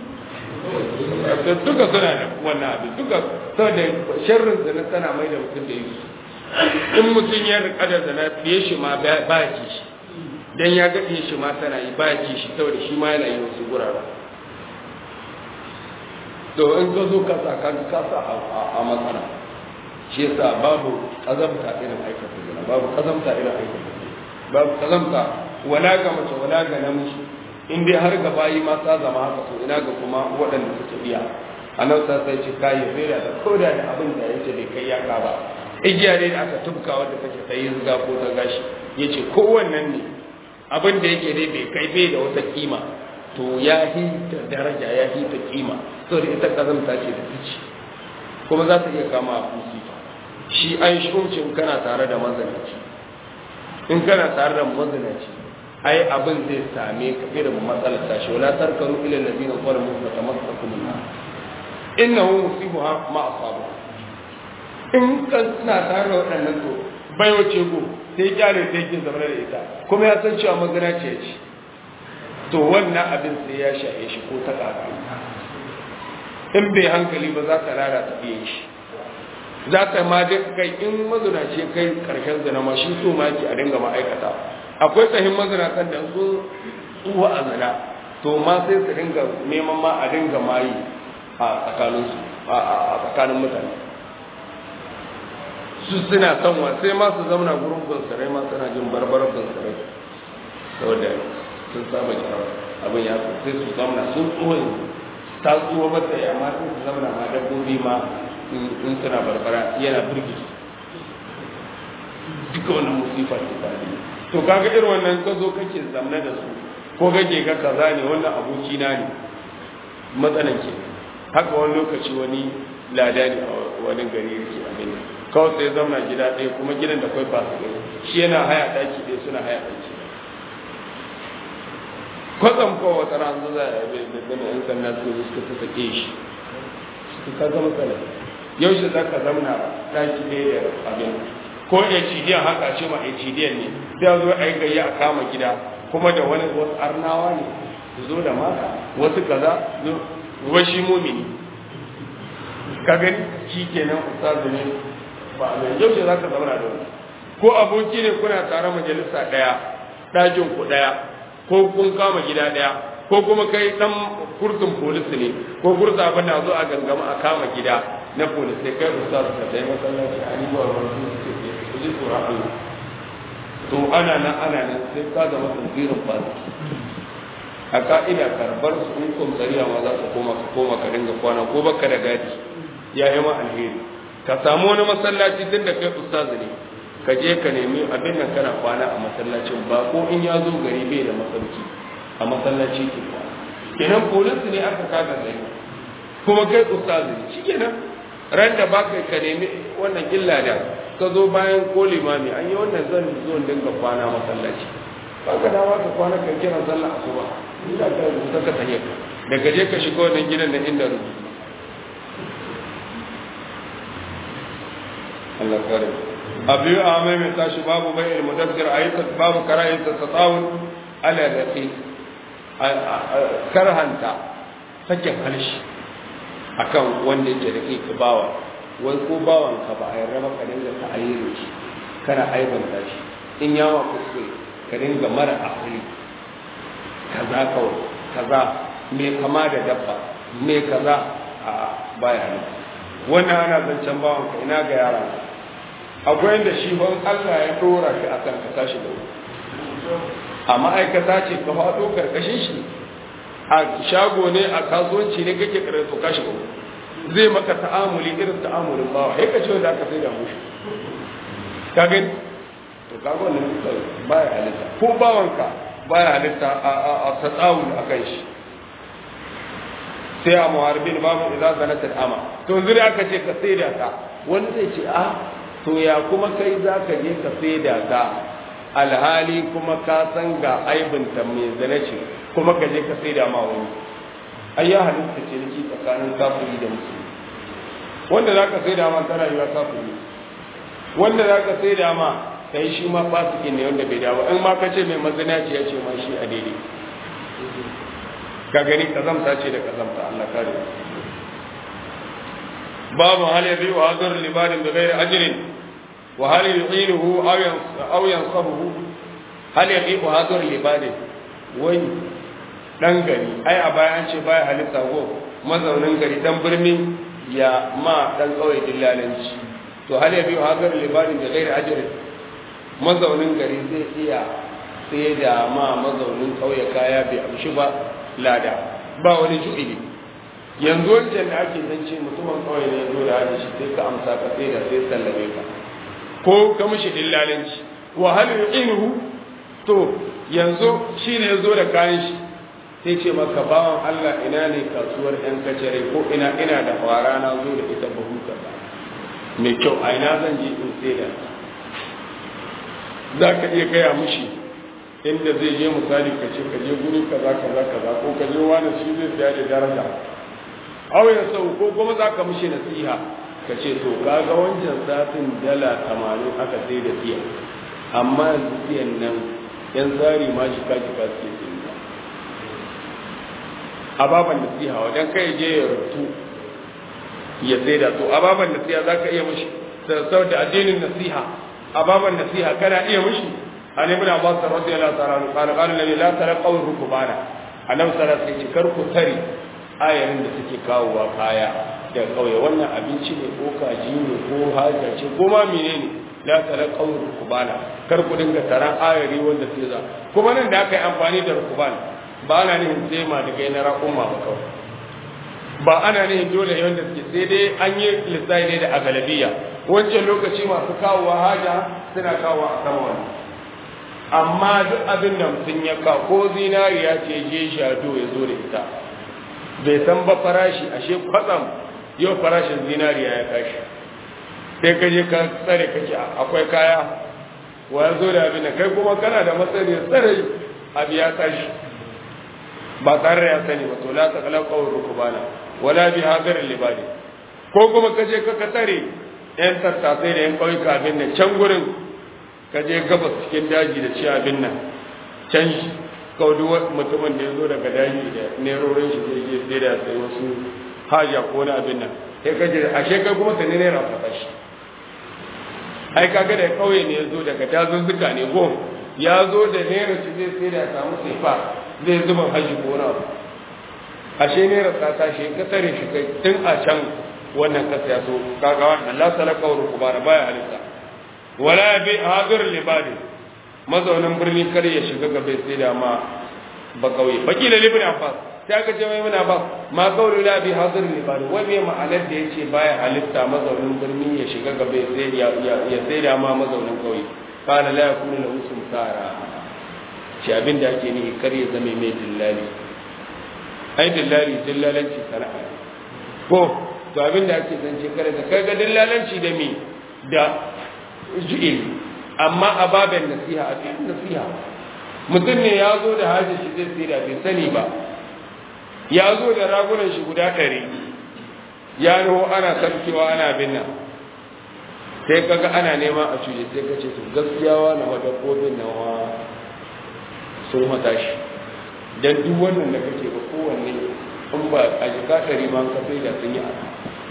duka suna da wannan abin duka saboda sharrin zina tana mai da mutum da yusu in mutum ya rika da zina fiye shi ma ba ya ci shi dan ya ga fiye shi ma tana yi ba ya ci shi saboda shi ma yana yi wasu gurara to in ka zo ka sa ka ka sa a matsala shi yasa babu kazamta irin aikata zina babu kazamta irin aikata zina babu kazamta wala ga mace wala ga namiji in dai har ga bayi ma ta zama haka to ina ga kuma waɗanda suke biya annabi sa sai ce kai ya rera da koda da abin da yace bai kai ya ka ba igiya ne da aka tubka wanda take ta yi zuga ko ta gashi yace kowannan ne abin da yake dai bai kai bai da wata kima to ya hita daraja ya hita kima saboda ita kazamta ce da tici kuma za ta iya kama a kusifa shi an shuncin kana tare da mazanaci in kana tare da mazanaci ai abin zai same ka irin matsalar tashi wala tarkanu ila allazina zalamu fa tamassakum nar innahu musibuha ma asabu in ka suna tare da waɗannan to bai wace go sai kyale sai kin zama da ita kuma ya san cewa magana ce ce to wannan abin sai ya shaye shi ko ta kaka in bai hankali ba za ta lalata biyan shi za ta ma kai in mazunaci kai karshen zina ma shi so ma ki a dinga ma'aikata akwai tsahin mazinatan da sun tsuwa a zina to ma sai su dinga neman ma a dinga mayi a tsakaninsu a tsakanin mutane su suna son wa sai ma su zauna gurin gunsarai ma suna jin barbarar gunsarai saboda sun saba jarar abin ya sai su zauna sun tsuwa ta tsuwa mata ya ma sai su zauna ma dabbobi ma in suna barbara yana birgi duka wannan musifa ce ta to kaga irin wannan ka zo kake zamna da su ko kake ga kaza ne wannan aboki na ne matsalan ke haka wani lokaci wani lada ne a wani gari yake abin kawai sai zamna gida ɗaya kuma gidan da kwai fasu ɗaya shi yana haya ɗaki ɗaya suna haya ɗaki kwatsam ko wata ran zo za a yi da gana yan sanda su zo suka ta sake shi su ka zama tsala yaushe za ka zamna ɗaki ɗaya da abin ko HDN haka ce ma HDN ne sai zo a yi gayya a kama gida kuma da wani wasu arnawa ne su zo da mata wasu kaza washi mumini ka gani shi kenan ustazu ne ba a zai yaushe za ka zama da wani ko aboki ne kuna tare majalisa ɗaya ɗakin ku ɗaya ko kun kama gida ɗaya ko kuma kai ɗan kurtun polis ne ko kurta abin da zo a gangama a kama gida na polis sai kai ustazu ka tayi masallaci a ni ba wani su ji tsoron Allah to ana nan ana nan sai ka zama tasirin fasiki a ka'ida karbar su in komsariya ma za ka koma ka koma ka dinga kwana ko baka da gadi ya yi ma alheri ka samu wani masallaci tun da kai ustazu ne ka je ka nemi abin nan kana kwana a masallacin ba ko in ya zo gari bai da masauki a masallaci ke kwana kenan polisi ne aka kaga gari kuma kai ustazu ne shi kenan ran da ba ka nemi wannan illa da ka zo bayan ko limami an yi wannan zan zo dinga kwana masallaci ba ka dama ka kwana ka kira sallah asuba ina ka rubuta ka tayyaka daga je ka shiga wannan gidan na inda rubutu Allah kare abu a mai mai tashi babu bai ilmu dabbir a yi babu karayin ta tsawon ala rafi karhanta sakin halshi akan wanda yake da kai ka bawa wai ko bawan ka ba a yarda ba ka dinga ta ayyana shi kana aibanta shi in yawa kuskure ka dinga mara asali kaza kawai kaza me kama da dabba me kaza a baya ne wannan ana zancen bawan ka ina ga yara akwai inda shi ban Allah ya dora shi akan ka tashi da wuri a ma'aikata ce ka faɗo karkashin shi a shago ne a kasuwanci ne kake karatu kashi ba zai maka ta'amuli irin ta'amulin bawa sai ka ce wanda aka sai da mushi ka gani to ka ga wannan baya halitta ko bawanka baya halitta a a a tsawul akan shi sai a muharbin babu idan zanatul ama to zuri aka ce ka sai da ka wani zai ce a to ya kuma kai za ka je ka sai da ka alhali kuma ka san ga aibinta mai zane ce kuma ka je ka saida ma wani ai ya halitta ce nake tsakanin kafiri da musulmi wanda za ka saida ma ta rayuwa kafiri wanda za ka saida ma kai shi ma fasiki ne wanda bai dawo in ma ka ce mai mazina ce ya ce ma shi a daidai ka gani kazamta ce da kazamta Allah kare babu hal yabi wa hadur libadin bi ghairi ajrin وهل يعينه أو ينصبه هل يقيم هذا اللباد وي dan gari ai a baya an ce baya halitta go mazaunin gari dan birni ya ma dan kauye dillalanci to hal yabi hadar libadin da gairi ajri mazaunin gari zai iya sai da ma mazaunin kauye kaya bai amshi ba lada ba wani ju'ili yanzu wancan da ake zance mutumin kauye ne ya zo da hajji sai ka amsa ka sai da sai sallame ka ko ka mishi dillalanci wa hal yu'inuhu to yanzu shine yazo da kayan shi sai ce maka bawan Allah ina ne kasuwar yan kacare ko ina ina da fara na zo da ita buhu kaza mai kyau a ina zan je in sai da za ka iya gaya mishi inda zai je misali ka ce ka je guri kaza kaza kaza ko ka je wani shi zai siya da daraja auyen sau ko kuma za ka mishi nasiha ka ce to kaga wancan satin dala tamanin aka sai da tiya amma yanzu tiyan nan yan tsari ma shi kaji ka suke sai ababan nasiha wajen kai je ya rutu ya sai da to ababan nasiha za ka iya mishi sau da addinin nasiha ababan nasiha kana iya mishi an ibn abbas radiyallahu ta'ala anhu qala qala la la tarqaw rukbana annabi sallallahu alaihi wasallam kar ku tare ayarin da suke kawowa kaya da kauye wannan abinci ne ko kaji ne ko haja ce ko ma menene la tara qawr rukbana kar ku dinga taran ayari wanda sai za kuma nan da aka yi amfani da rukban ba ana nihin sai ma daga yana raƙumma ba kawai ba ana nihin dole wanda suke sai dai an yi lissafi ne da agalabiya wancan lokaci masu kawowa haja suna kawowa a sama wani amma duk abin da mutum ya kawo ko zinariya ce je shado ya zo da ita bai san ba farashi ashe kwatsam yau farashin zinariya ya tashi sai ka je ka tsare kake akwai kaya wa ya zo da abin da kai kuma kana da matsayi tsare abu ya tashi ba tare da ya sani ba to la ta kala qawr rukbana wala bi hadar libadi ko kuma ka je ka ka tsare yan tattasai da yan kauyuka abin nan can gurin ka je gabas cikin daji da ci abin nan can kaudu mutumin da ya zo daga daji da nerorin shi zai je sai da sai wasu haja ko wani abin nan sai ka je ashe kai kuma sai ne rafa shi ai kaga da kauye ne ya zo daga dazuzzuka ne go ya zo da naira shi zai sai da ya samu sifa zai zuba haji ko na ashe naira ta tashi ka tare shi kai tun a can wannan kasa ya so kaga wannan la salaka wa rukubana baya halitta wala bi hadir libadi mazaunin birni kar ya shiga gaba sai da ma ba kauye bakila libni abbas ta ga jama'i muna ba ma kaulu la bi hadir libadi wai me ma'anar da yace baya halitta mazaunin birni ya shiga gaba sai ya ya sai da ma mazaunin kauye kana la yakunu lahu sumsara shi abin da ake nihi kar ya zame mai dillali ai dillali dillalanci sana'a ko to abin da ake zance kare da kai ga dillalanci da mi da ju'il amma a babin nasiha a cikin nasiha mutum ne ya zo da hajji shi zai tsira bai sani ba ya zo da ragunan shi guda ɗari ya nuhu ana sarkewa ana bin nan sai kaga ana nema a cuce sai ka ce to gaskiya wa na dabbobin nawa sun hata shi dan duk wannan da kake ba kowanne in ba a jika ɗari ma ka sai da sun yi ana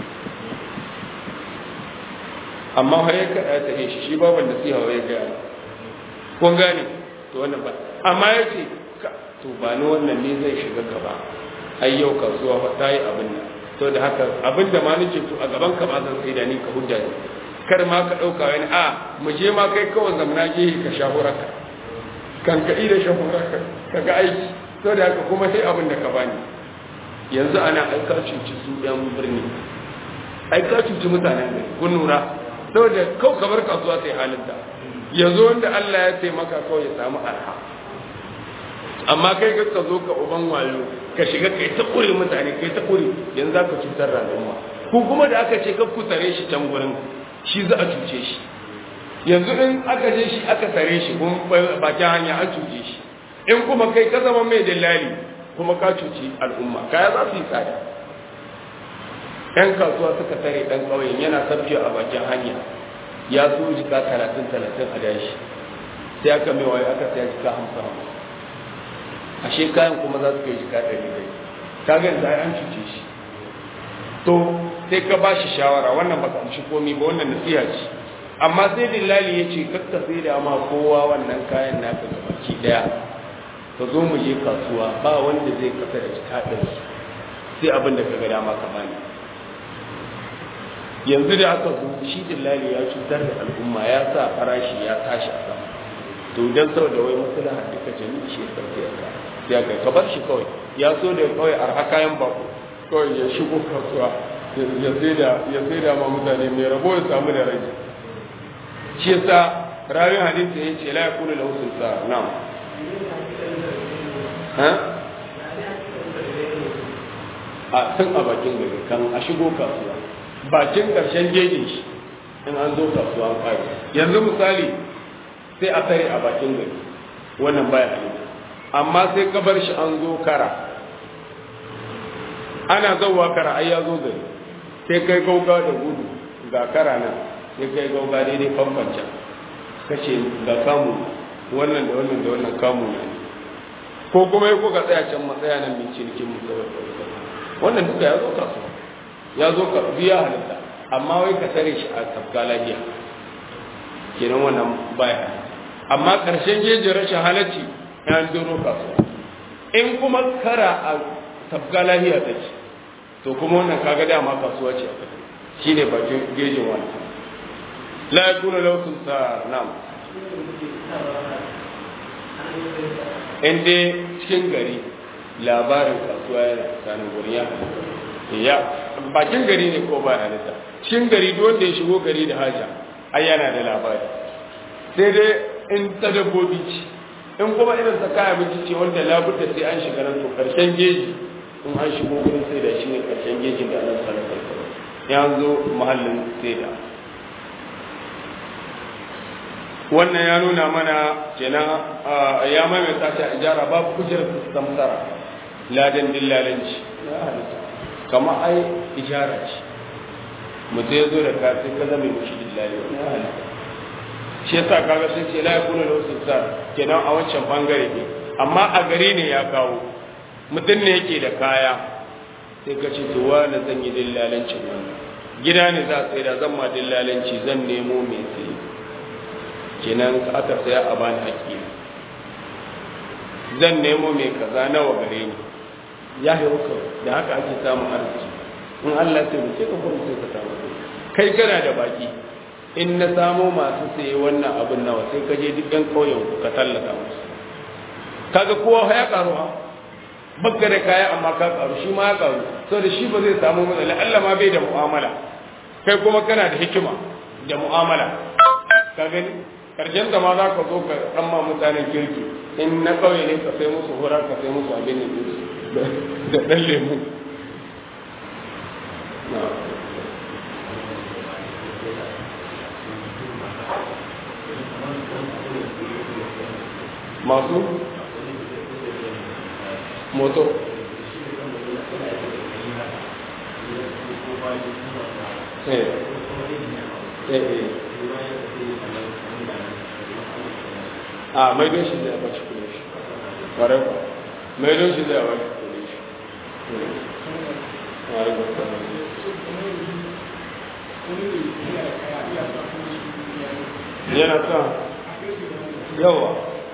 amma har ya kaɗa ta shi shi baban da siya ya gaya kun gane to wannan ba amma ya ce to ba ni wannan ne zai shiga gaba ai yau kasuwa ta yi abin nan to da haka abin da ma nake to a gaban ka ba zan sai da ni ka hujja ne kar ma ka ɗauka wani a mu je ma kai kawai zamana gehe ka shahurarka kan ka da shahurarka ka ga aiki to da haka kuma sai abin da ka bani yanzu ana aika cuci su yan birni aika cuci mutanen gari kun nura saboda kau kamar kasuwa sai halinta yanzu wanda Allah ya taimaka kawai ya samu arha amma kai ka zo ka uban wayo ka shiga kai ta kure mutane kai ta kure yanzu za ka cutar da al'umma ku kuma da aka ce ka ku tare shi can gurin shi za a cuce shi yanzu in aka je shi aka tare shi kun bakin hanya an cuce shi in kuma kai ka zama mai dillali kuma ka cuci al'umma kaya za su yi tsada yan kasuwa suka tare dan ƙauyen yana sabbiya a bakin hanya ya so jika talatin talatin a dashi sai aka mai wayo aka saya jika hamsin hamsin ashe kayan kuma za su kai jika ɗari ɗari ka ga yanzu an cuce shi to sai ka ba shi shawara wannan baka amshi komi ba wannan nasiha ce amma sai dillali ya ce kakka sai da ma kowa wannan kayan naka ga baki ɗaya ka zo mu je kasuwa ba wanda zai kasa da jika ɗari sai abin da ka ga dama ka bani yanzu da aka zo shi dillali ya cutar da al'umma ya sa farashi ya tashi a sama to dan saboda wai maslaha duka jami'i shi ya sauke ka ya kai ka bar shi kawai ya so da kawai arha kayan bako kawai ya shigo kasuwa ya sai da ya sai da ma mutane mai rabo ya samu da rage shi yasa rawin hadisi ya ce la yakunu lahu sulta na'am ha a tun a bakin gari kan a shigo kasuwa bakin ƙarshen jejin shi in an zo kasuwa an ƙari yanzu misali sai a tare a bakin gari wannan baya halitta amma sai ka bar shi an zo kara ana zauwa kara ai ya zo gari sai kai gauga da gudu ga kara nan sai kai gauga daidai famfanca ka ce ga kamu wannan da wannan da wannan kamu ne ko kuma ya kuka tsaya can matsaya nan mai cinikin mu wannan duka ya zo kasuwa ya zo ka biya halitta amma wai ka tare shi a tafka lafiya kenan wannan baya amma ƙarshen jejin rashin halacci ya doro kasuwa in kuma kara a tafka lafiya ta ce to kuma wannan kaga dama kasuwa ce a kasa shi ne bakin gejin wani la ya kuna lausun sa nam in dai cikin gari labarin kasuwa yana tsakanin gurin ya ya bakin gari ne ko ba halitta cikin gari duk wanda ya shigo gari da haja ai yana da labari sai dai in ta dabbobi ce in kuma irin ta kaya miki ce wanda labudda sai an shiga nan to karshen geji in an shigo gurin sai da shi ne karshen gejin da annabi sallallahu alaihi wasallam ya zo mahallin sai da wannan ya nuna mana kenan ya maimaita ta ijara babu kujerar samsara ladan dillalanci ya halitta kama ai ijara ce mutum ya zo da ka sai ka zama mushi dillali wani ya halitta shi yasa kaga sun ce la yakunu lahu sultan kenan a wancan bangare ne amma a gari ne ya kawo mutum ne yake da kaya sai ka ce to wani zan yi dillalancin wannan gida ne za a tsaye da zan ma dillalanci zan nemo mai tsaye kenan aka saya a bani haƙƙi zan nemo mai kaza nawa gare ni ya yi hukar da haka ake samun arziki in Allah sai ce ka kuma sai ka samu kai kana da baki in na samo masu saye wannan abin nawa sai ka je duk ɗan ƙauyen ku ka tallata musu kaga kowa ya karu ha bakka da kaya amma ka karu shi ma ya karu saboda shi ba zai samu matsala Allah ma bai da mu'amala kai kuma kana da hikima da mu'amala ka gani karshen da ma za ka zo ka ɗan ma mutanen kirki in na ƙauye ne ka sai musu hura ka sai musu abin da da ɗan lemu masu moto eh eh a mai don shi zai ba shi kudin shi ƙwarai ba mai don shi zai ba shi kudin shi ƙwarai ba yana sa yawa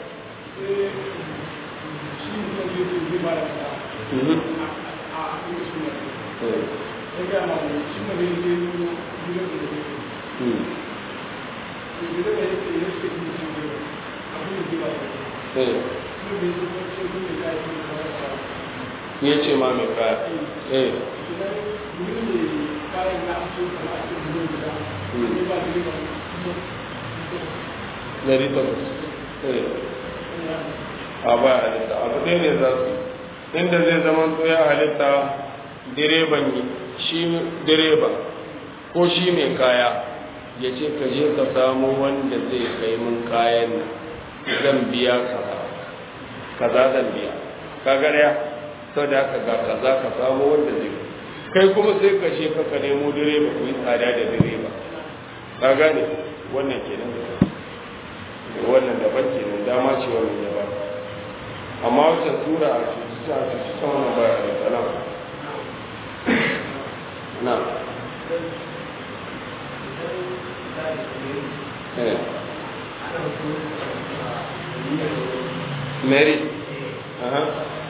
ya ce ma mai kaya eh dari takwas a ba halitta abu ɗaya ne za su inda zai zama to ya halitta direban shi direba ko shi mai kaya ya ce ka je ka samu wanda zai kai mun kayan zan biya kaza kaza zan biya ka gariya sau da haka ga kaza ka samu wanda zai kai kuma sai ka je ka nemo direba ku yi tsada da direba ka gane wannan kenan wannan daban kenan dama ce wannan daban amma wacce sura a cuci ta cuci ta wannan baya da salam na Mary Aha.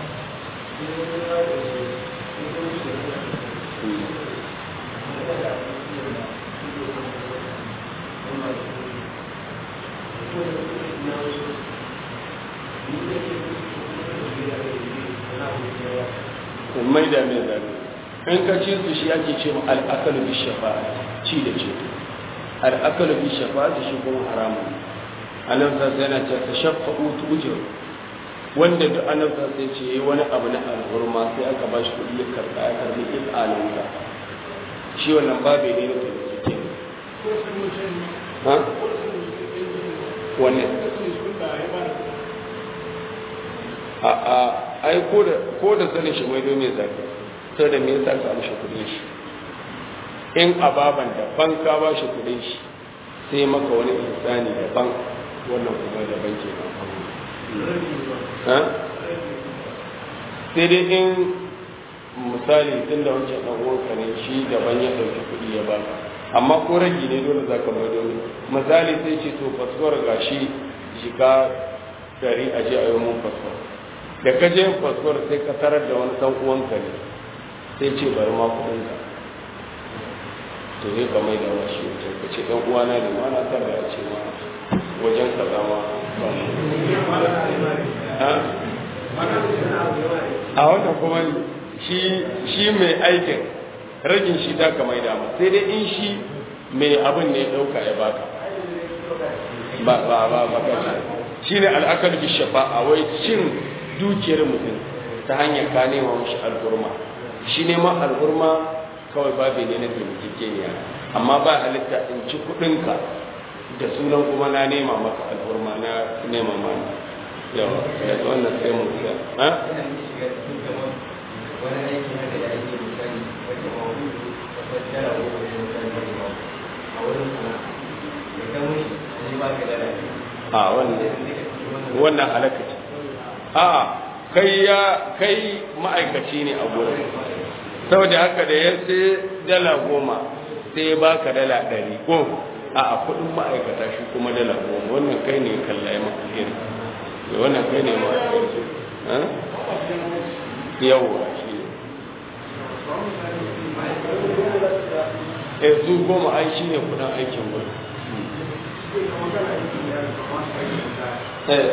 mai da mai zaɓe in ka ci su shi ake ce ma al'akalu bi shafa'a ci da ce al'akalu bi shafa'a shi kuma haramun anan sa sai yana ce ta shafa utu ujur wanda duk anan sa sai ce yayi wani abu na alhurma sai aka ba shi kuɗi ya karɓa ya karɓi il'alinka shi wannan babu ne na taimake ha wannan a a ai ko da ko da sanin shi mai domin zaka sai da me yasa ka amshi kudin shi in ababan daban ka ba shi kudin shi sai maka wani insani daban wannan kuma daban ke ha sai dai in misali tun da wancan dan uwanka ne shi daban ya dauki kudi ya baka amma ko ragi ne dole zaka mai domin misali sai ce to fasfar gashi shiga gari a je a yi mun fasfar da ka je fasfar sai ka tarar da wani dan uwanka ne sai ce bari ma kudin ka to sai ka mai da washi wajen ka ce dan uwana ne ma na tara ya ce ma wajen ka zama a wannan kuma shi shi mai aikin ragin shi ta ka mai dama sai dai in shi mai abin ne ya dauka ya baka ba ba ba ba ka shi ne al'akar bi shafa'a wai cin dukiyar mutum ta hanyar ka nema mashi al'urma shi neman al'urma kawai babu ne na taimakekeniya amma ba halitta in ci kudinka da sunan kuma na nema maka al'urma na nema mana yawa da wannan sai mu siya ha wani aiki haka da ake misali wata mawudu wata dala ko wani misali wani ma a wurin sana'a da kan wani sai ba ka dala a wannan wannan halaka ce a kai ya kai ma'aikaci ne a gurin saboda haka da ya sai dala goma sai ya baka dala ɗari ko a a kuɗin ma'aikata shi kuma dala goma wannan kai ne kalla ya maka alheri wannan kai ne ma yawwa shi ne eh su goma ai shi ne kudin aikin gurin eh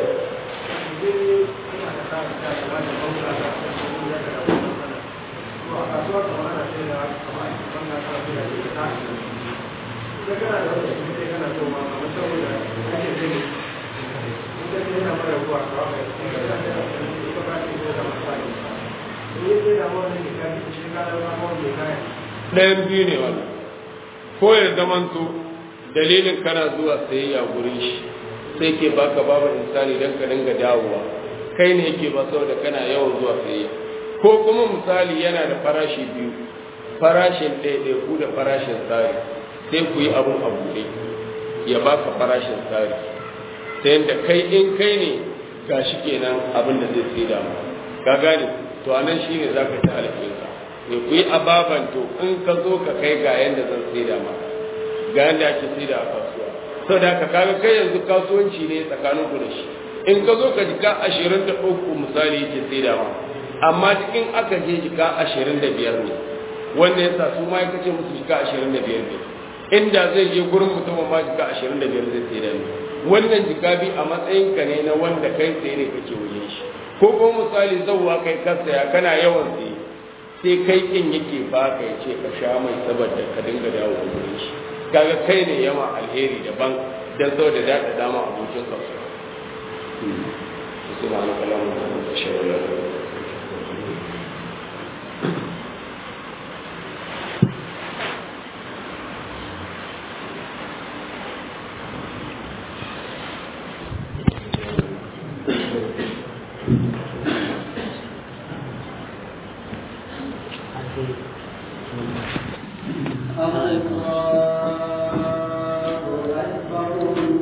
ɗayan biyu ne wannan ko ya zamanto dalilin kana zuwa sayayya gurin shi sai ke baka babu insani don ka dinga dawowa kai ne yake ba saboda kana yawan zuwa sayayya ko kuma misali yana da farashi biyu farashin ɗaiɗaiku da farashin tsari sai ku yi abun a buɗe ya baka farashin tsari ta yadda kai in kai ne ga shi kenan abin da zai sai da ka gane to a nan shine za ka ci alfinka ne ku yi ababan to in ka zo ka kai ga yadda zan sai da maka ga yadda ake sai da a kasuwa sau da ka kaga kai yanzu kasuwanci ne tsakanin ku da shi in ka zo ka jika ashirin da uku misali yake sai da ma amma cikin aka je jika ashirin da biyar ne wanda ya sa su ma ya kace musu jika ashirin da biyar ne inda zai je gurin mutumin ma jika ashirin da biyar zai sai da ni wannan jika bi a matsayinka ne na wanda kai tsaye ne kake wajen shi ko kuma misali zauwa kai ka saya kana yawan tsaye sai kai kin yake baka ya ce ka sha mai saboda ka dinga dawo da gurin shi kaga kai ne yama alheri daban dan zo da dada dama abokin kasuwa subhanaka allahumma wa bihamdika ashhadu an la ilaha illa anta الله